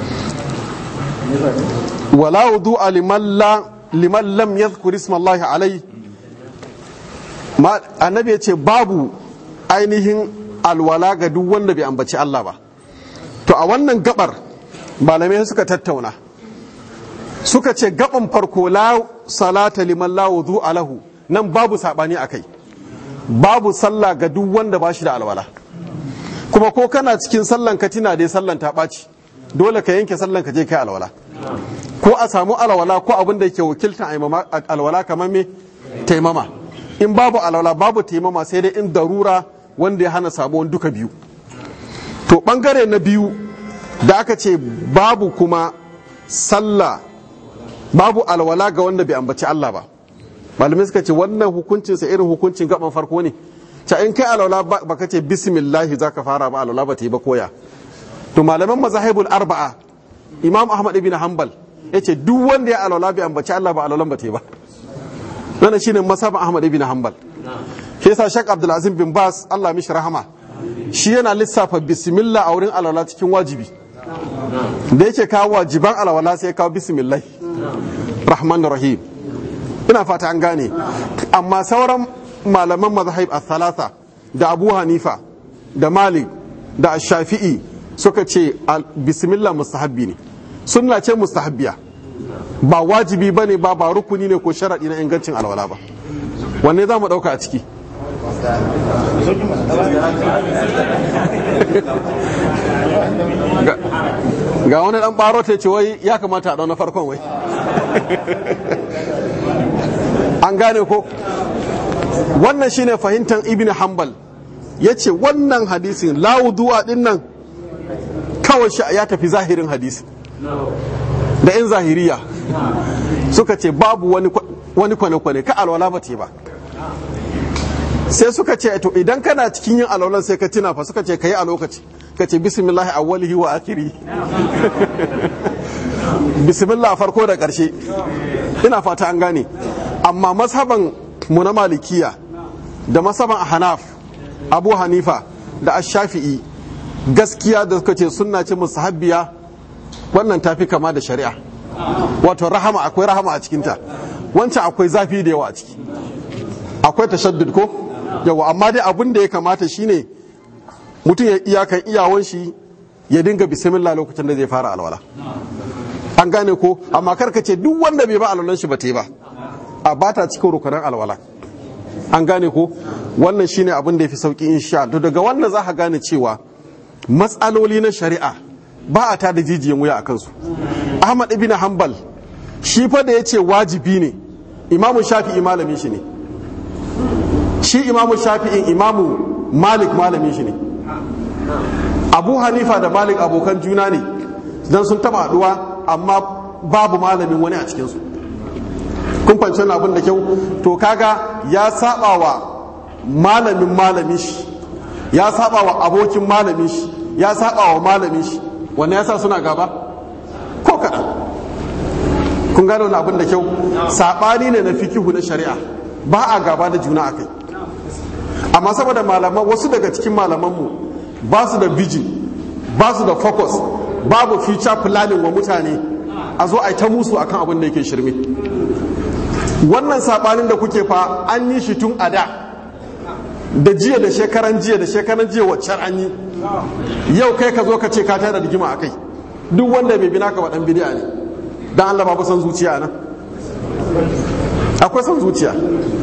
Speaker 1: wala wudu'a liman la liman lam yadhkur ismallahi alayhi annabi ya ce babu ainihin alwala ga duk wanda bai ambaci Allah ba to a wannan gabar malamai suka tattauna suka ce gaban farko la salata liman la wudu alahu nan babu sabani akai babu sallah ga duk wanda ba shi da alwala kuma ko kana cikin sallan ka tina dai sallan ta ɓaci dole ka yanke sallan ka je kai alwala ko a samu alwala ko abin da yake wakiltan alwala kamar me taimama in babu alwala babu taimama sai dai in darura wanda ya hana samuwan duka biyu to bangare na biyu da aka ce babu kuma sallah babu alwala ga wanda bai ambaci Allah ba malamai suka ce wannan hukuncinsa irin hukuncin gaban farko ne ta in kai alwala baka ce bismillahi zaka fara ba alwala ba ta yi ba koya to malaman mazahibul arba'a imam ahmad ibn hanbal yace duk wanda ya alwala bai ambaci Allah ba alwalan ba ta yi ba wannan shine masaba ahmad ibn hanbal shi yasa shak abdul azim bin bas Allah mishi rahama shi yana lissafa bismillah a wurin alwala cikin wajibi da yake kawo wajiban alwala sai ya kawo bismillah rahman rahim ina fata an gane amma sauran malaman mazahib a thalatha da abu hanifa da malik da shafi'i suka ce bismillah mustahabbi ne sunna ce mustahabbiya ba wajibi ba ne ba ba rukuni ne ko sharaɗi na ingancin alwala ba wanne za mu ɗauka a ciki ga wani ɗan ɓaro ta ce wai ya kamata a ɗau na farkon wai an gane ko wannan shine fahimtar ibn hanbal ya ce wannan hadisin lawuduwa din nan kawai ya tafi zahirin hadisi da 'yan zahiriya suka ce babu wani kwane-kwane ka alwala ba ce ba sai suka ce to idan kana cikin yin alwalan sai ka tuna fa suka ce ka yi a lokaci ka ce bismillah awwalihi wa akiri bismillah farko da ƙarshe ina fata an gane amma mazhaban mu na malikiya da masaban hanaf abu hanifa da ashafi'i gaskiya da suka ce sunna ce musahabbiya wannan tafi kama da shari'a wato rahama akwai rahama a cikinta wancan akwai zafi da yawa a ciki akwai tashaddud ko yawa amma dai abin da ya kamata shine mutum ya iyakan iyawan shi ya dinga bismillah lokacin da zai fara alwala an gane ko amma karka ce duk wanda bai ba alwalan shi ba ta yi ba a bata cikin rukunan alwala an gane ko wannan shine abin da ya fi sauki insha to daga wannan za ka gane cewa matsaloli na shari'a ba a tada jijiyan wuya a kansu ahmad ibn hanbal shi fa da ya ce wajibi ne imamu shafi'i malamin shi ne shi imamu shafi'in imamu malik malamin shi ne abu hanifa da malik abokan juna ne don sun taba haduwa amma babu malamin wani a cikinsu kun fahimci wani abin da kyau to kaga ya saba wa malamin malamin shi ya saba wa abokin malamin shi ya saba wa malamin shi wanda ya sa suna gaba ko kaɗan kun gano wani abin da kyau saɓani ne na fikihu na shari'a ba a gaba da juna a kai amma saboda malaman wasu daga cikin malamanmu ba su da vision ba su da focus babu future planning wa mutane a zo a yi ta musu akan abin da yake shirme wannan sabanin da kuke fa an yi shi tun a da da jiya da shekaran jiya da shekaran jiya waccan an yi yau kai ka zo ka ce ka tara rigima a kai duk wanda bai bina ka waɗan bidiya ne don Allah babu son zuciya nan akwai son zuciya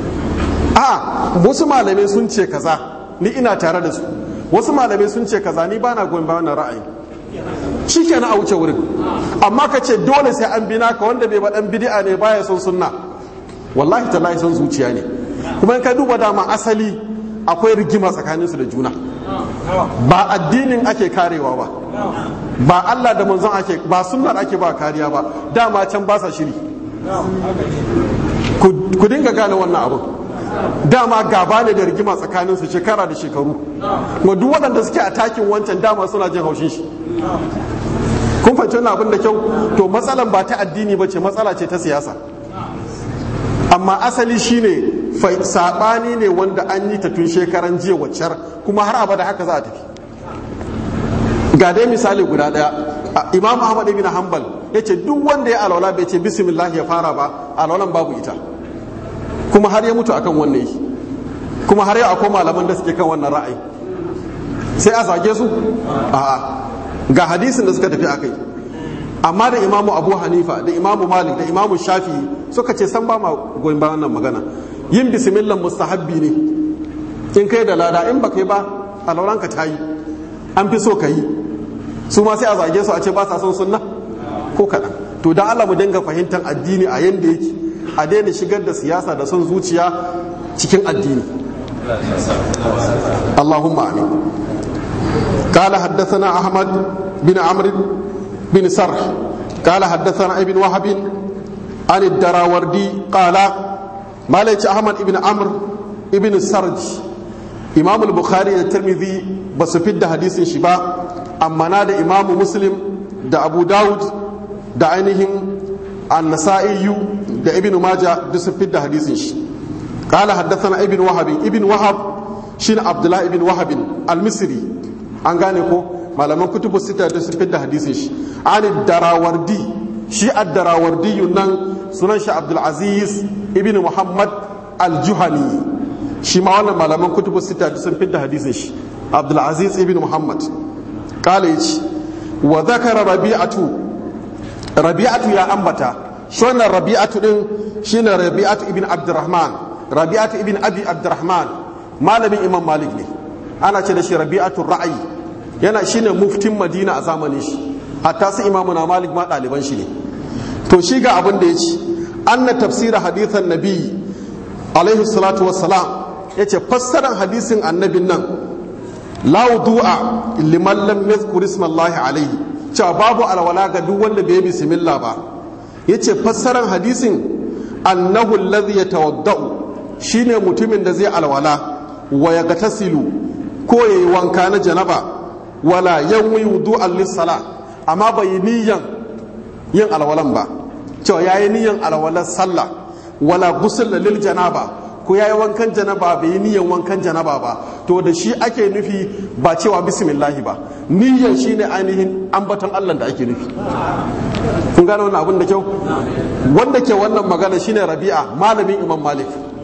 Speaker 1: a wasu malamai sun ce kaza ni ina tare da su wasu malamai sun ce kaza ni ba na goyon bayan ra'ayi shi ke a wuce wurin amma ka ce dole sai an bina ka wanda bai baɗan bidi'a ne baya son sunna wallahi tallahi son zuciya ne kuma in ka duba dama asali akwai rigima tsakaninsu da juna ba addinin ake karewa ba ba Allah da manzon ake ba sunnar ake ba kariya ba dama can ba sa shiri ku dinga gane wannan abu dama gaba ne da rigima tsakaninsu shekara da shekaru kuma duk waɗanda suke a takin wancan dama suna jin haushin shi kun fahimci wannan abin da kyau to matsalan ba ta addini ba ce matsala ce ta siyasa amma asali shine saɓani ne wanda an yi ta tun shekaran jiya waccar kuma har abada haka za a tafi ga dai misali guda ɗaya imam ahmad ibn hanbal ya ce duk wanda ya alwala bai ce bismillah ya fara ba alwalan babu ita kuma har ya mutu akan wannan yi kuma har yau akwai malaman da suke kan wannan ra'ayi sai a zage su a'a ga hadisin da suka tafi akai amma da imamu abu hanifa da imamu malik da imamu shafi suka ce san ba ma goyin bayan wannan magana yin bismillah mustahabbi ne in kai da lada in ba kai ba alauranka ta yi an fi so ka yi su ma sai a zage su a ce ba sa son sunna ko kaɗan to da Allah mu dinga fahimtar addini a yanda yake a daina shigar da siyasa da son zuciya cikin addini Allahumma amin قال حدثنا أحمد بن عمرو بن سرح قال حدثنا ابن وهب عن الدراوردي قال ما ليش أحمد بن عمرو بن سرج إمام البخاري والترمذي بس في حديث شبا أما نادى إمام مسلم دا أبو داود دا عينهم النسائي دا ابن ماجه بس في حديث شي قال حدثنا ابن وهب ابن وهب شين عبد الله ابن وهب المصري an gane ko malaman kutubu sita da su da hadisin shi an darawardi shi ad-darawardi nan sunan shi abdul aziz ibn muhammad al-juhani shi ma wannan malaman kutubu sita da sun da hadisin shi abdul aziz ibn muhammad kale yace wa zakara rabi'atu rabi'atu ya ambata shi wannan rabi'atu din shine rabi'atu ibn abdurrahman rabi'atu ibn abi abdurrahman malamin imam malik ne ana ce da shi rabi'atul ra'ayi yana shine muftin madina a zamanin shi hatta su imamu na malik ma ɗaliban shi ne to shi ga abin da ya ci anna tafsira hadithan nabi alaihi salatu wassalam ya ce fassarar hadisin annabin nan la wudu'a liman lam yadhkur ismallahi alaihi cewa babu alwala ga duk wanda bai bismillah ba yace fassarar hadisin annahu alladhi yatawaddau shine mutumin da zai alwala wa yagatasilu ko yayi wanka na janaba wala yanwi wudu'an lis-sala amma bai niyan yin alwalan ba cewa yayi niyan alwalan sallah wala ghusl lil janaba ko yayi wankan janaba bai yi niyan wankan janaba ba to da shi ake nufi ba cewa bismillahi ba niyan shine ainihin ambaton Allah da ake nufi kun gane wannan abin da kyau wanda ke wannan magana shine Rabi'a malamin Imam Malik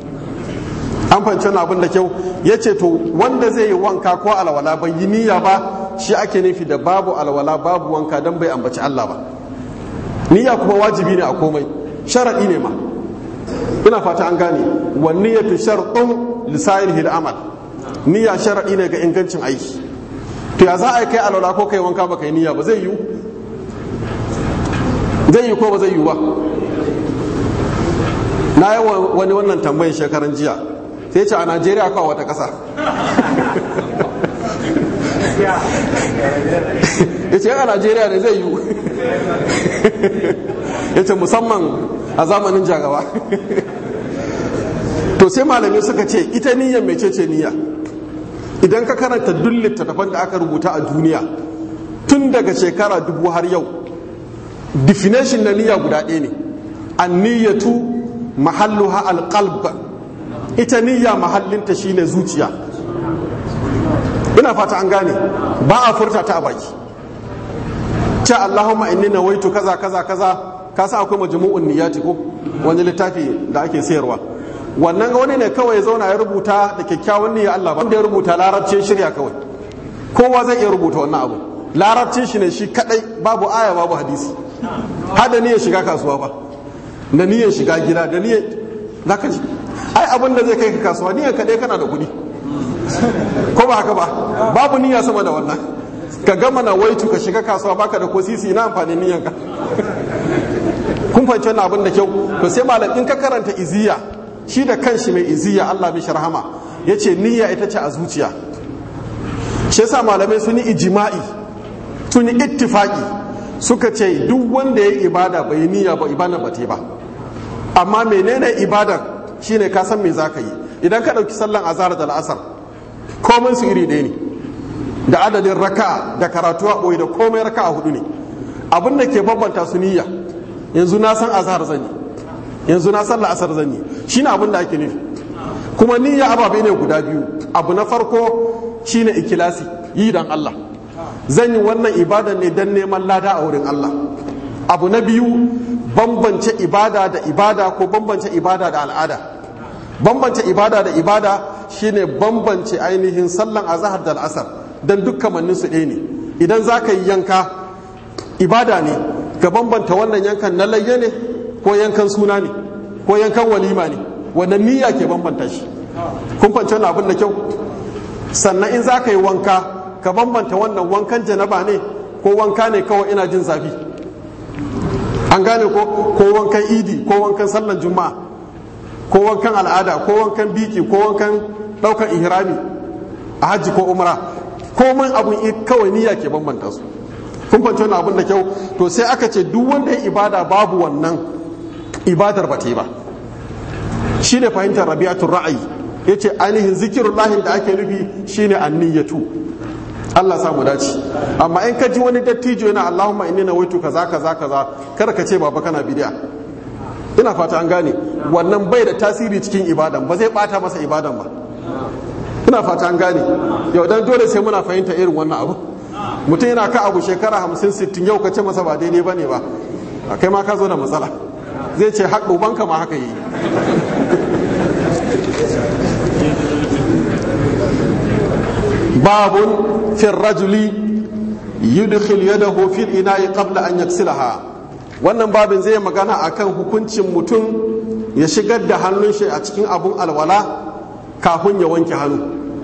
Speaker 1: an fahimci wannan abin da kyau ya ce to wanda zai yi wanka ko alwala bai yi niyya ba shi ake nufi da babu alwala babu wanka don bai ambaci Allah ba niyya kuma wajibi ne a komai sharaɗi ne ma ina fata an gane wa niyyatu shartun lisa'il amal niyya sharaɗi ne ga ingancin aiki to ya za a kai alwala ko kai wanka ba kai niyya ba zai yiwu zai yi ko ba zai yiwu ba na yi wani wannan tambayin shekaran jiya sai ce a najeriya kawo wata ƙasa ya ce a najeriya ne zai yiwu ya ce musamman a zamanin jagawa to sai malamai suka ce ita niyyar mai ce niyya idan ka karanta duk littattafan da aka rubuta a duniya tun daga shekara dubu har yau definition na niyya guda ɗaya ne an niyyatu mahalluha alqalb ita niyya mahallinta shine zuciya ina fata an gane ba a furta ta a baki ce Allahumma inni nawaitu kaza kaza kaza ka sa akwai majmu'un niyyati ko wani littafi da ake sayarwa wannan wani ne kawai zauna ya rubuta da kyakkyawan niyya Allah ba wanda ya rubuta larabcin shirya kawai kowa zai iya rubuta wannan abu larabcin shi ne shi kadai babu aya babu hadisi hada niyyar shiga kasuwa ba da niyyar shiga gida da niyyar zaka ji ai abin da zai kai ka kasuwa niyyar kadai kana da kuɗi ko ba haka ba babu niyya sama da wannan ka gama na waitu ka shiga kasuwa baka da ko sisi na amfanin niyyar ka kun fahimci wannan abin da kyau to sai malam in ka karanta iziya shi da kanshi mai iziya Allah mishi rahama yace niyya ita ce a zuciya shi yasa malamai sun yi ijma'i sun yi ittifaqi suka ce duk wanda ya ibada bai yi niyya ba ibada ba ba amma menene ibadar shine ka san me zaka yi idan ka dauki sallan azhar da al'asar komai su iri ɗaya ne da adadin raka'a da karatu a ɓoye da komai raka'a hudu ne abin da ke bambanta su niyya yanzu na san azhar zan yi yanzu na san la'asar zan yi shine abin da ake nufi kuma niyya ababe ne guda biyu abu na farko shine ikilasi yi dan Allah zan yi wannan ibada ne dan neman lada a wurin Allah abu na biyu bambance ibada da ibada ko bambance ibada da al'ada bambance ibada da ibada shine bambance ainihin sallan azhar da al'asar dan duk kamannin su ɗaya ne idan za ka yi yanka ibada ne ka bambanta wannan yankan na layya ne ko yankan suna ne ko yankan walima ne wannan niyya ke bambanta shi kun fahimci wannan abin da kyau sannan in za ka yi wanka ka bambanta wannan wankan janaba ne ko wanka ne kawai ina jin zafi an gane ko ko wankan idi ko wankan sallan juma'a ko wankan al'ada ko wankan biki ko wankan ɗaukan ihrami a hajji ko umra komai abun kawai niyya ke bambanta su kun fahimci wannan abun da kyau to sai aka ce duk wanda ya ibada babu wannan ibadar ba ta yi ba shine fahimtar rabi'atul ra'ayi yace ainihin zikirullahin da ake nufi shine anniyatu Allah samu dace amma in ka ji wani dattijo yana Allahumma inni nawaitu kaza kaza kaza kar ka ce baba kana bid'a ina fata an gane wannan bai da tasiri cikin ibadan ba zai bata masa ibadan ba ina fata an gane yau dan dole sai muna fahimta irin wannan abu mutum yana ka abu shekara hamsin sittin yau ka ce masa ba daidai ba ne ba kai ma ka zo da matsala zai ce haƙo banka ma haka yi babun fin rajuli yudkhil yadahu fil ina'i qabla an yaksilaha wannan babin zai magana akan hukuncin mutum ya shigar da hannun shi a cikin abun alwala kafin ya wanke hannu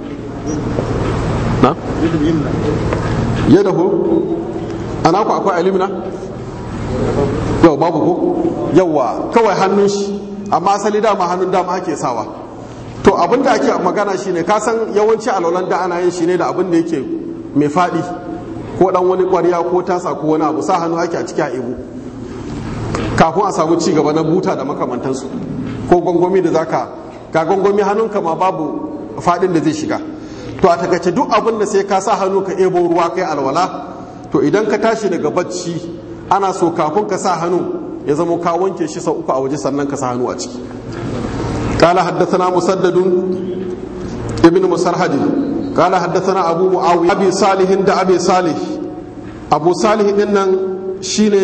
Speaker 1: na? yadahu ana ku akwai alimina? yau babu ko yawa kawai hannun shi amma asali dama hannun dama ake sawa to abin da ake magana shine ka san yawanci alwalan da ana yin shi ne da abin da yake mai faɗi ko dan wani ƙwarya ko tasa ko wani abu sa hannu ake a ciki a ibu kafin a samu ci gaba na buta da makamantansu ko gwangwami da zaka ga gwangwami hannunka ma babu faɗin da zai shiga to a takaice duk abin da sai ka sa hannu ka ebo ruwa kai alwala to idan ka tashi daga bacci ana so kafin ka sa hannu ya zama ka wanke shi sau uku a waje sannan ka sa hannu a ciki قال حدثنا مسدد ابن مسرهد قال حدثنا أبو معاوية أبي صالح دا أبي صالح أبو صالح إنن شيني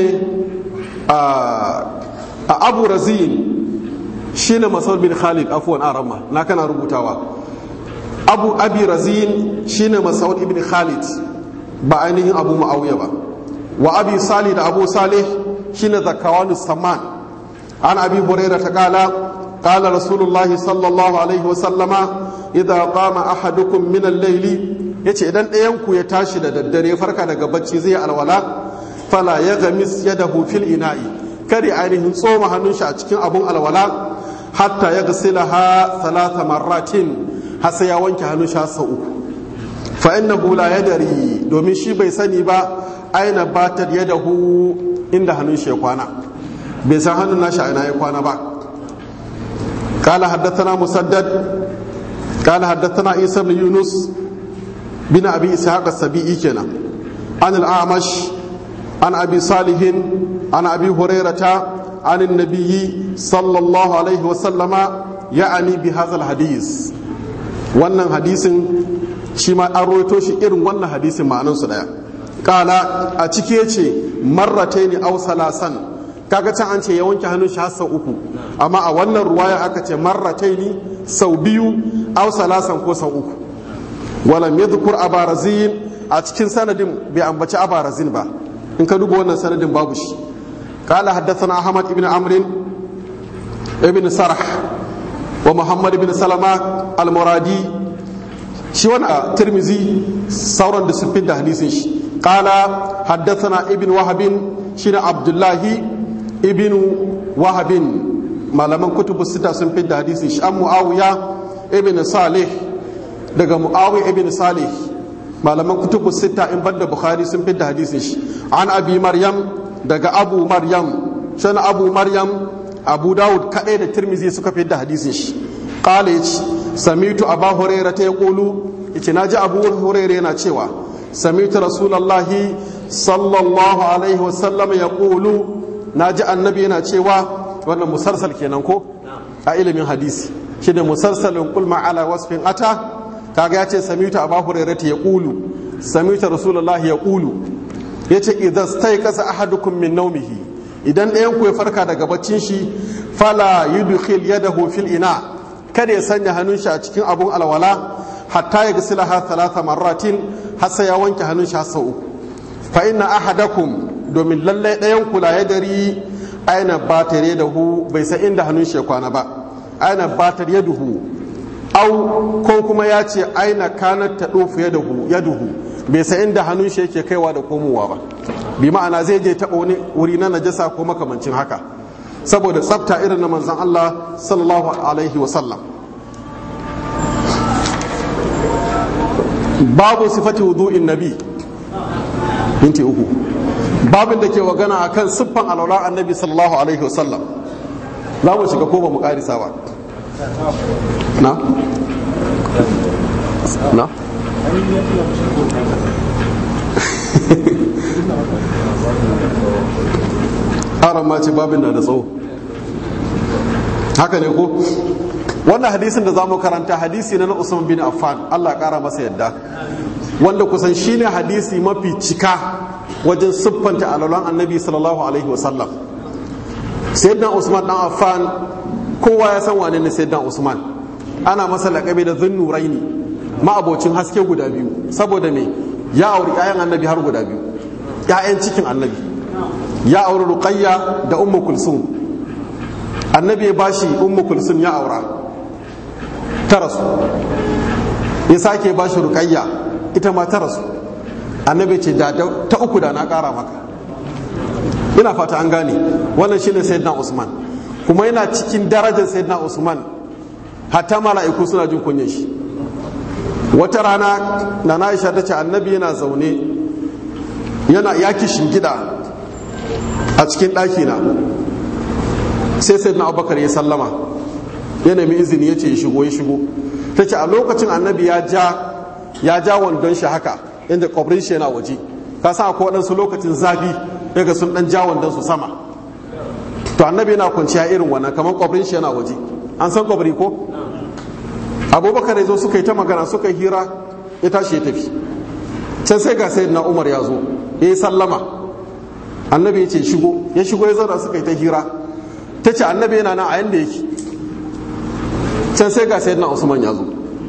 Speaker 1: أبو رزين شيني مسعود بن خالد عفوا أرمى لا كان ربوتاوا أبو أبي رزين شيني مسعود بن خالد بعينه أبو معاوية با وأبي صالح دا أبو صالح شيني ذكوان السمان عن أبي هريرة قال قال رسول الله صلى الله عليه وسلم إذا قام أحدكم من الليل yace idan ɗayanku ya tashi da daddare farka daga bacci zai alwala fala ya gamis yadahu fil ina'i kare ainihin tsoma hannun shi a cikin abun alwala hatta ya gasilaha salata marratin har sai ya wanke hannun shi sau uku fa innahu la yadari domin shi bai sani ba aina batar yadahu inda hannun shi ya kwana bai san hannun nashi a ina ya kwana ba قال حدثنا مسدد قال حدثنا عيسى بن يونس بن ابي اسحاق السبيعي كنا عن الاعمش عن ابي صالح عن ابي هريره عن النبي صلى الله عليه وسلم يعني بهذا الحديث wannan hadisin shi ma an roito shi irin wannan hadisin ma'anansu daya kala a ciki yace marrataini aw salasan kaga can an ce ya wanke hannun shi har sau uku amma a wannan ruwaya aka ce marrataini sau biyu aw salasan ko sau uku walam yadhkur abarazin a cikin sanadin bai ambaci abarazin ba in ka duba wannan sanadin babu shi قال حدثنا أحمد بن عمرو ابن سرح ومحمد بن سلمة المرادي شي وانا ترمزي سورا دسفين ده حديث قال حدثنا ابن وهب شين عبد الله ibnu wahabin malaman kutubu sita sun fi da hadisi shi an mu'awiya ibn salih daga mu'awiya ibn salih malaman kutubu sita in banda bukhari sun fi da hadisi shi an abi maryam daga abu maryam shan abu maryam abu dawud kadai da tirmizi suka fi da hadisin shi qala yace samitu abu hurairah ta yaqulu yace naji abu hurairah yana cewa samitu rasulullahi sallallahu alaihi wasallam yaqulu na ji annabi yana cewa wannan musarsal kenan ko a ilimin hadisi shi da musarsalin kulma ala wasfin ata kaga ya ce samitu abu hurairata ya ƙulu samitu rasulullah ya ƙulu ya ce idan stai kasa ahadukum min naumihi idan ɗayan ku ya farka daga baccin shi fala yudkhil yadahu fil ina kada ya sanya hannun shi a cikin abun alwala hatta ya gasilaha talata marratin har sai ya wanke hannun shi har sau uku fa inna ahadakum domin lallai ɗayan kula ya dari aina batar da hu bai san inda hannun shi kwana ba aina batar ya duhu au ko kuma ya ce aina kanar ta ɗofu ya duhu ya duhu bai san inda hannun shi yake kaiwa da komowa ba bi ma'ana zai je taɓa wani wuri na najasa ko makamancin haka saboda tsafta irin na manzon Allah sallallahu alaihi wasallam babu sifati wudu'in nabi minti uku babin da ke magana akan siffan alwala annabi sallallahu alaihi wasallam za mu shiga ko ba mu karisa ba na na haram ma ce babin na da tsawo haka ne ko wannan hadisin da za mu karanta hadisi na na usman bin affan allah ya kara masa yadda wanda kusan shine hadisi mafi cika wajen siffanta alalan annabi sallallahu alaihi wasallam sayyidina usman dan affan kowa ya san wane ne sayyidina usman ana masa laƙabi da zunnuraini ma'abocin haske guda biyu saboda me ya auri 'ya'yan annabi har guda biyu 'ya'yan cikin annabi ya auri ruqayya da ummu kulsum annabi ya bashi ummu kulsum ya aura ta rasu ya sake bashi ruqayya ita ma ta rasu annabi ce da ta uku da na kara maka ina fata an gane wannan shine sayyidina usman kuma yana cikin darajar sayyidina usman hatta mala'iku suna jin kunyar shi wata rana na na aisha ta ce annabi yana zaune yana yaki shingida a cikin ɗaki na sai sai na abubakar ya sallama ya nemi izini ya ce ya shigo ya shigo ta ce a lokacin annabi ya ja ya ja wandon shi haka inda kwabrin shi yana waje ka sa ko waɗansu lokacin zafi daga sun ɗan ja wandon su sama to annabi yana kwanciya irin wannan kamar kwabrin shi yana waje an san kwabri ko abubakar ya zo suka yi ta magana suka hira ya tashi ya tafi can sai ga sayyidina umar ya zo ya yi sallama annabi ya ce shigo ya shigo ya zauna suka yi ta hira ta ce annabi yana nan a yanda yake can sai ga sayyidina usman ya zo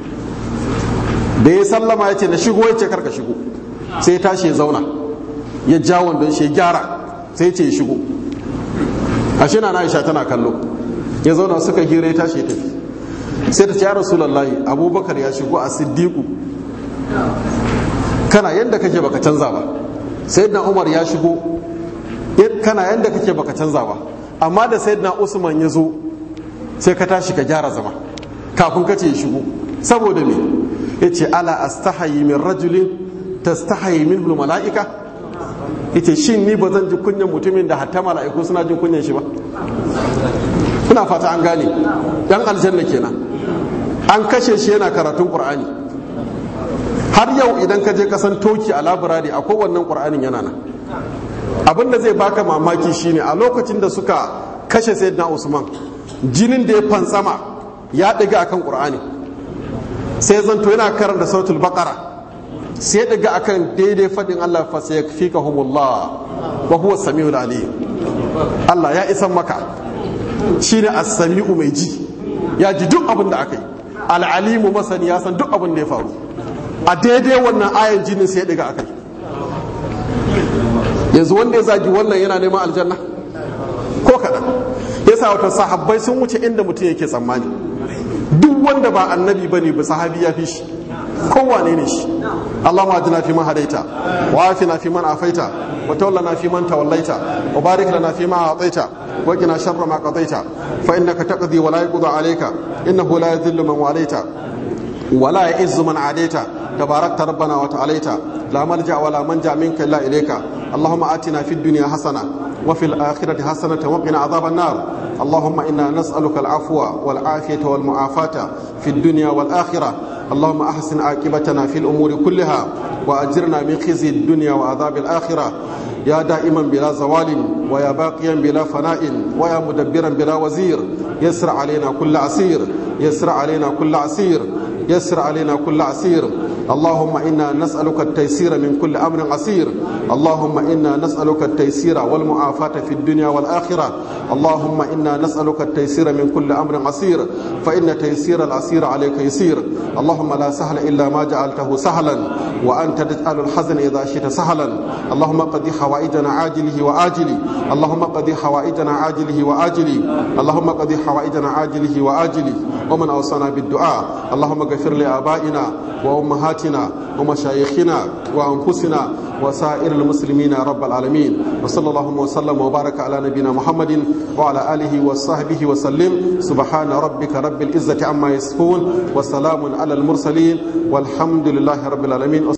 Speaker 1: da ya sallama ya ce na shigo ya ce karka shigo sai ya tashi ya zauna ya ja wandon shi ya gyara sai ya ce ya shigo ashe na aisha tana kallo ya zauna suka hira ya tashi ya tafi sai ta ce ya rasulullahi abubakar ya shigo a siddiqu kana yadda kake baka canza ba sayyidina umar ya shigo kana yadda kake baka canza ba amma da sayyidina usman ya zo sai ka tashi ka gyara zama kafin ka ce ya shigo saboda me ya ce ala astahayi min rajulin tastahayi min mala'ika ya ce shin ni ba zan ji kunyan mutumin da hatta mala'iku suna jin kunyan shi ba ina fata an gane dan aljanna kenan an kashe shi yana karatun qur'ani har yau idan ka je kasan toki a labirari a kowannen qur'anin yana nan abin da zai baka mamaki shine a lokacin da suka kashe sayyidina usman jinin da ya fantsama ya ɗiga akan qur'ani sai zanto yana karanta sautul baqara sai ɗiga akan daidai faɗin Allah fa sayakfikahumullah wa huwa samiul alim Allah ya isan maka shine as-sami'u mai ji ya ji duk abin da aka yi al-alimu masani ya san duk abin da ya faru a daidai wannan ayan jinin sai ya ɗiga akai yanzu wanda ya zagi wannan yana neman aljanna ko kaɗan yasa wata sahabbai sun wuce inda mutum yake tsammani duk wanda ba annabi ba ne ba sahabi ya fi shi kowane ne shi Allahumma ajina fi man hadaita wa afina fi man afaita wa tawallana fi man tawallaita wa barik lana fi ma ataita wa qina sharra ma qadaita fa innaka taqdi wa la yuqda alayka innahu la yadhillu man walaita wa la ya'izzu man adaita تباركت ربنا وتعاليت لا ملجا ولا منجا منك الا اليك اللهم اتنا في الدنيا حسنه وفي الاخره حسنه وقنا عذاب النار اللهم انا نسالك العفو والعافيه والمعافاه في الدنيا والاخره اللهم احسن عاقبتنا في الامور كلها واجرنا من خزي الدنيا وعذاب الاخره يا دائما بلا زوال ويا باقيا بلا فناء ويا مدبرا بلا وزير يسر علينا كل عسير يسر علينا كل عسير يسر علينا كل عسير اللهم إنا نسألك التيسير من كل أمر عسير اللهم إنا نسألك التيسير والمعافاة في الدنيا والآخرة اللهم إنا نسألك التيسير من كل أمر عسير فإن تيسير العسير عليك يسير اللهم لا سهل إلا ما جعلته سهلا وأنت تجعل الحزن إذا شئت سهلا اللهم قد حوائجنا عاجله وآجله اللهم قضي حوائجنا عاجله وآجله اللهم قضي حوائجنا عاجله وآجله ومن أوصانا بالدعاء اللهم اغفر لآبائنا وأمهاتنا ومشايخنا وأنفسنا وسائر المسلمين يا رب العالمين وصلى الله وسلم وبارك على نبينا محمد وعلى آله وصحبه وسلم سبحان ربك رب العزة عما يصفون وسلام على المرسلين والحمد لله رب العالمين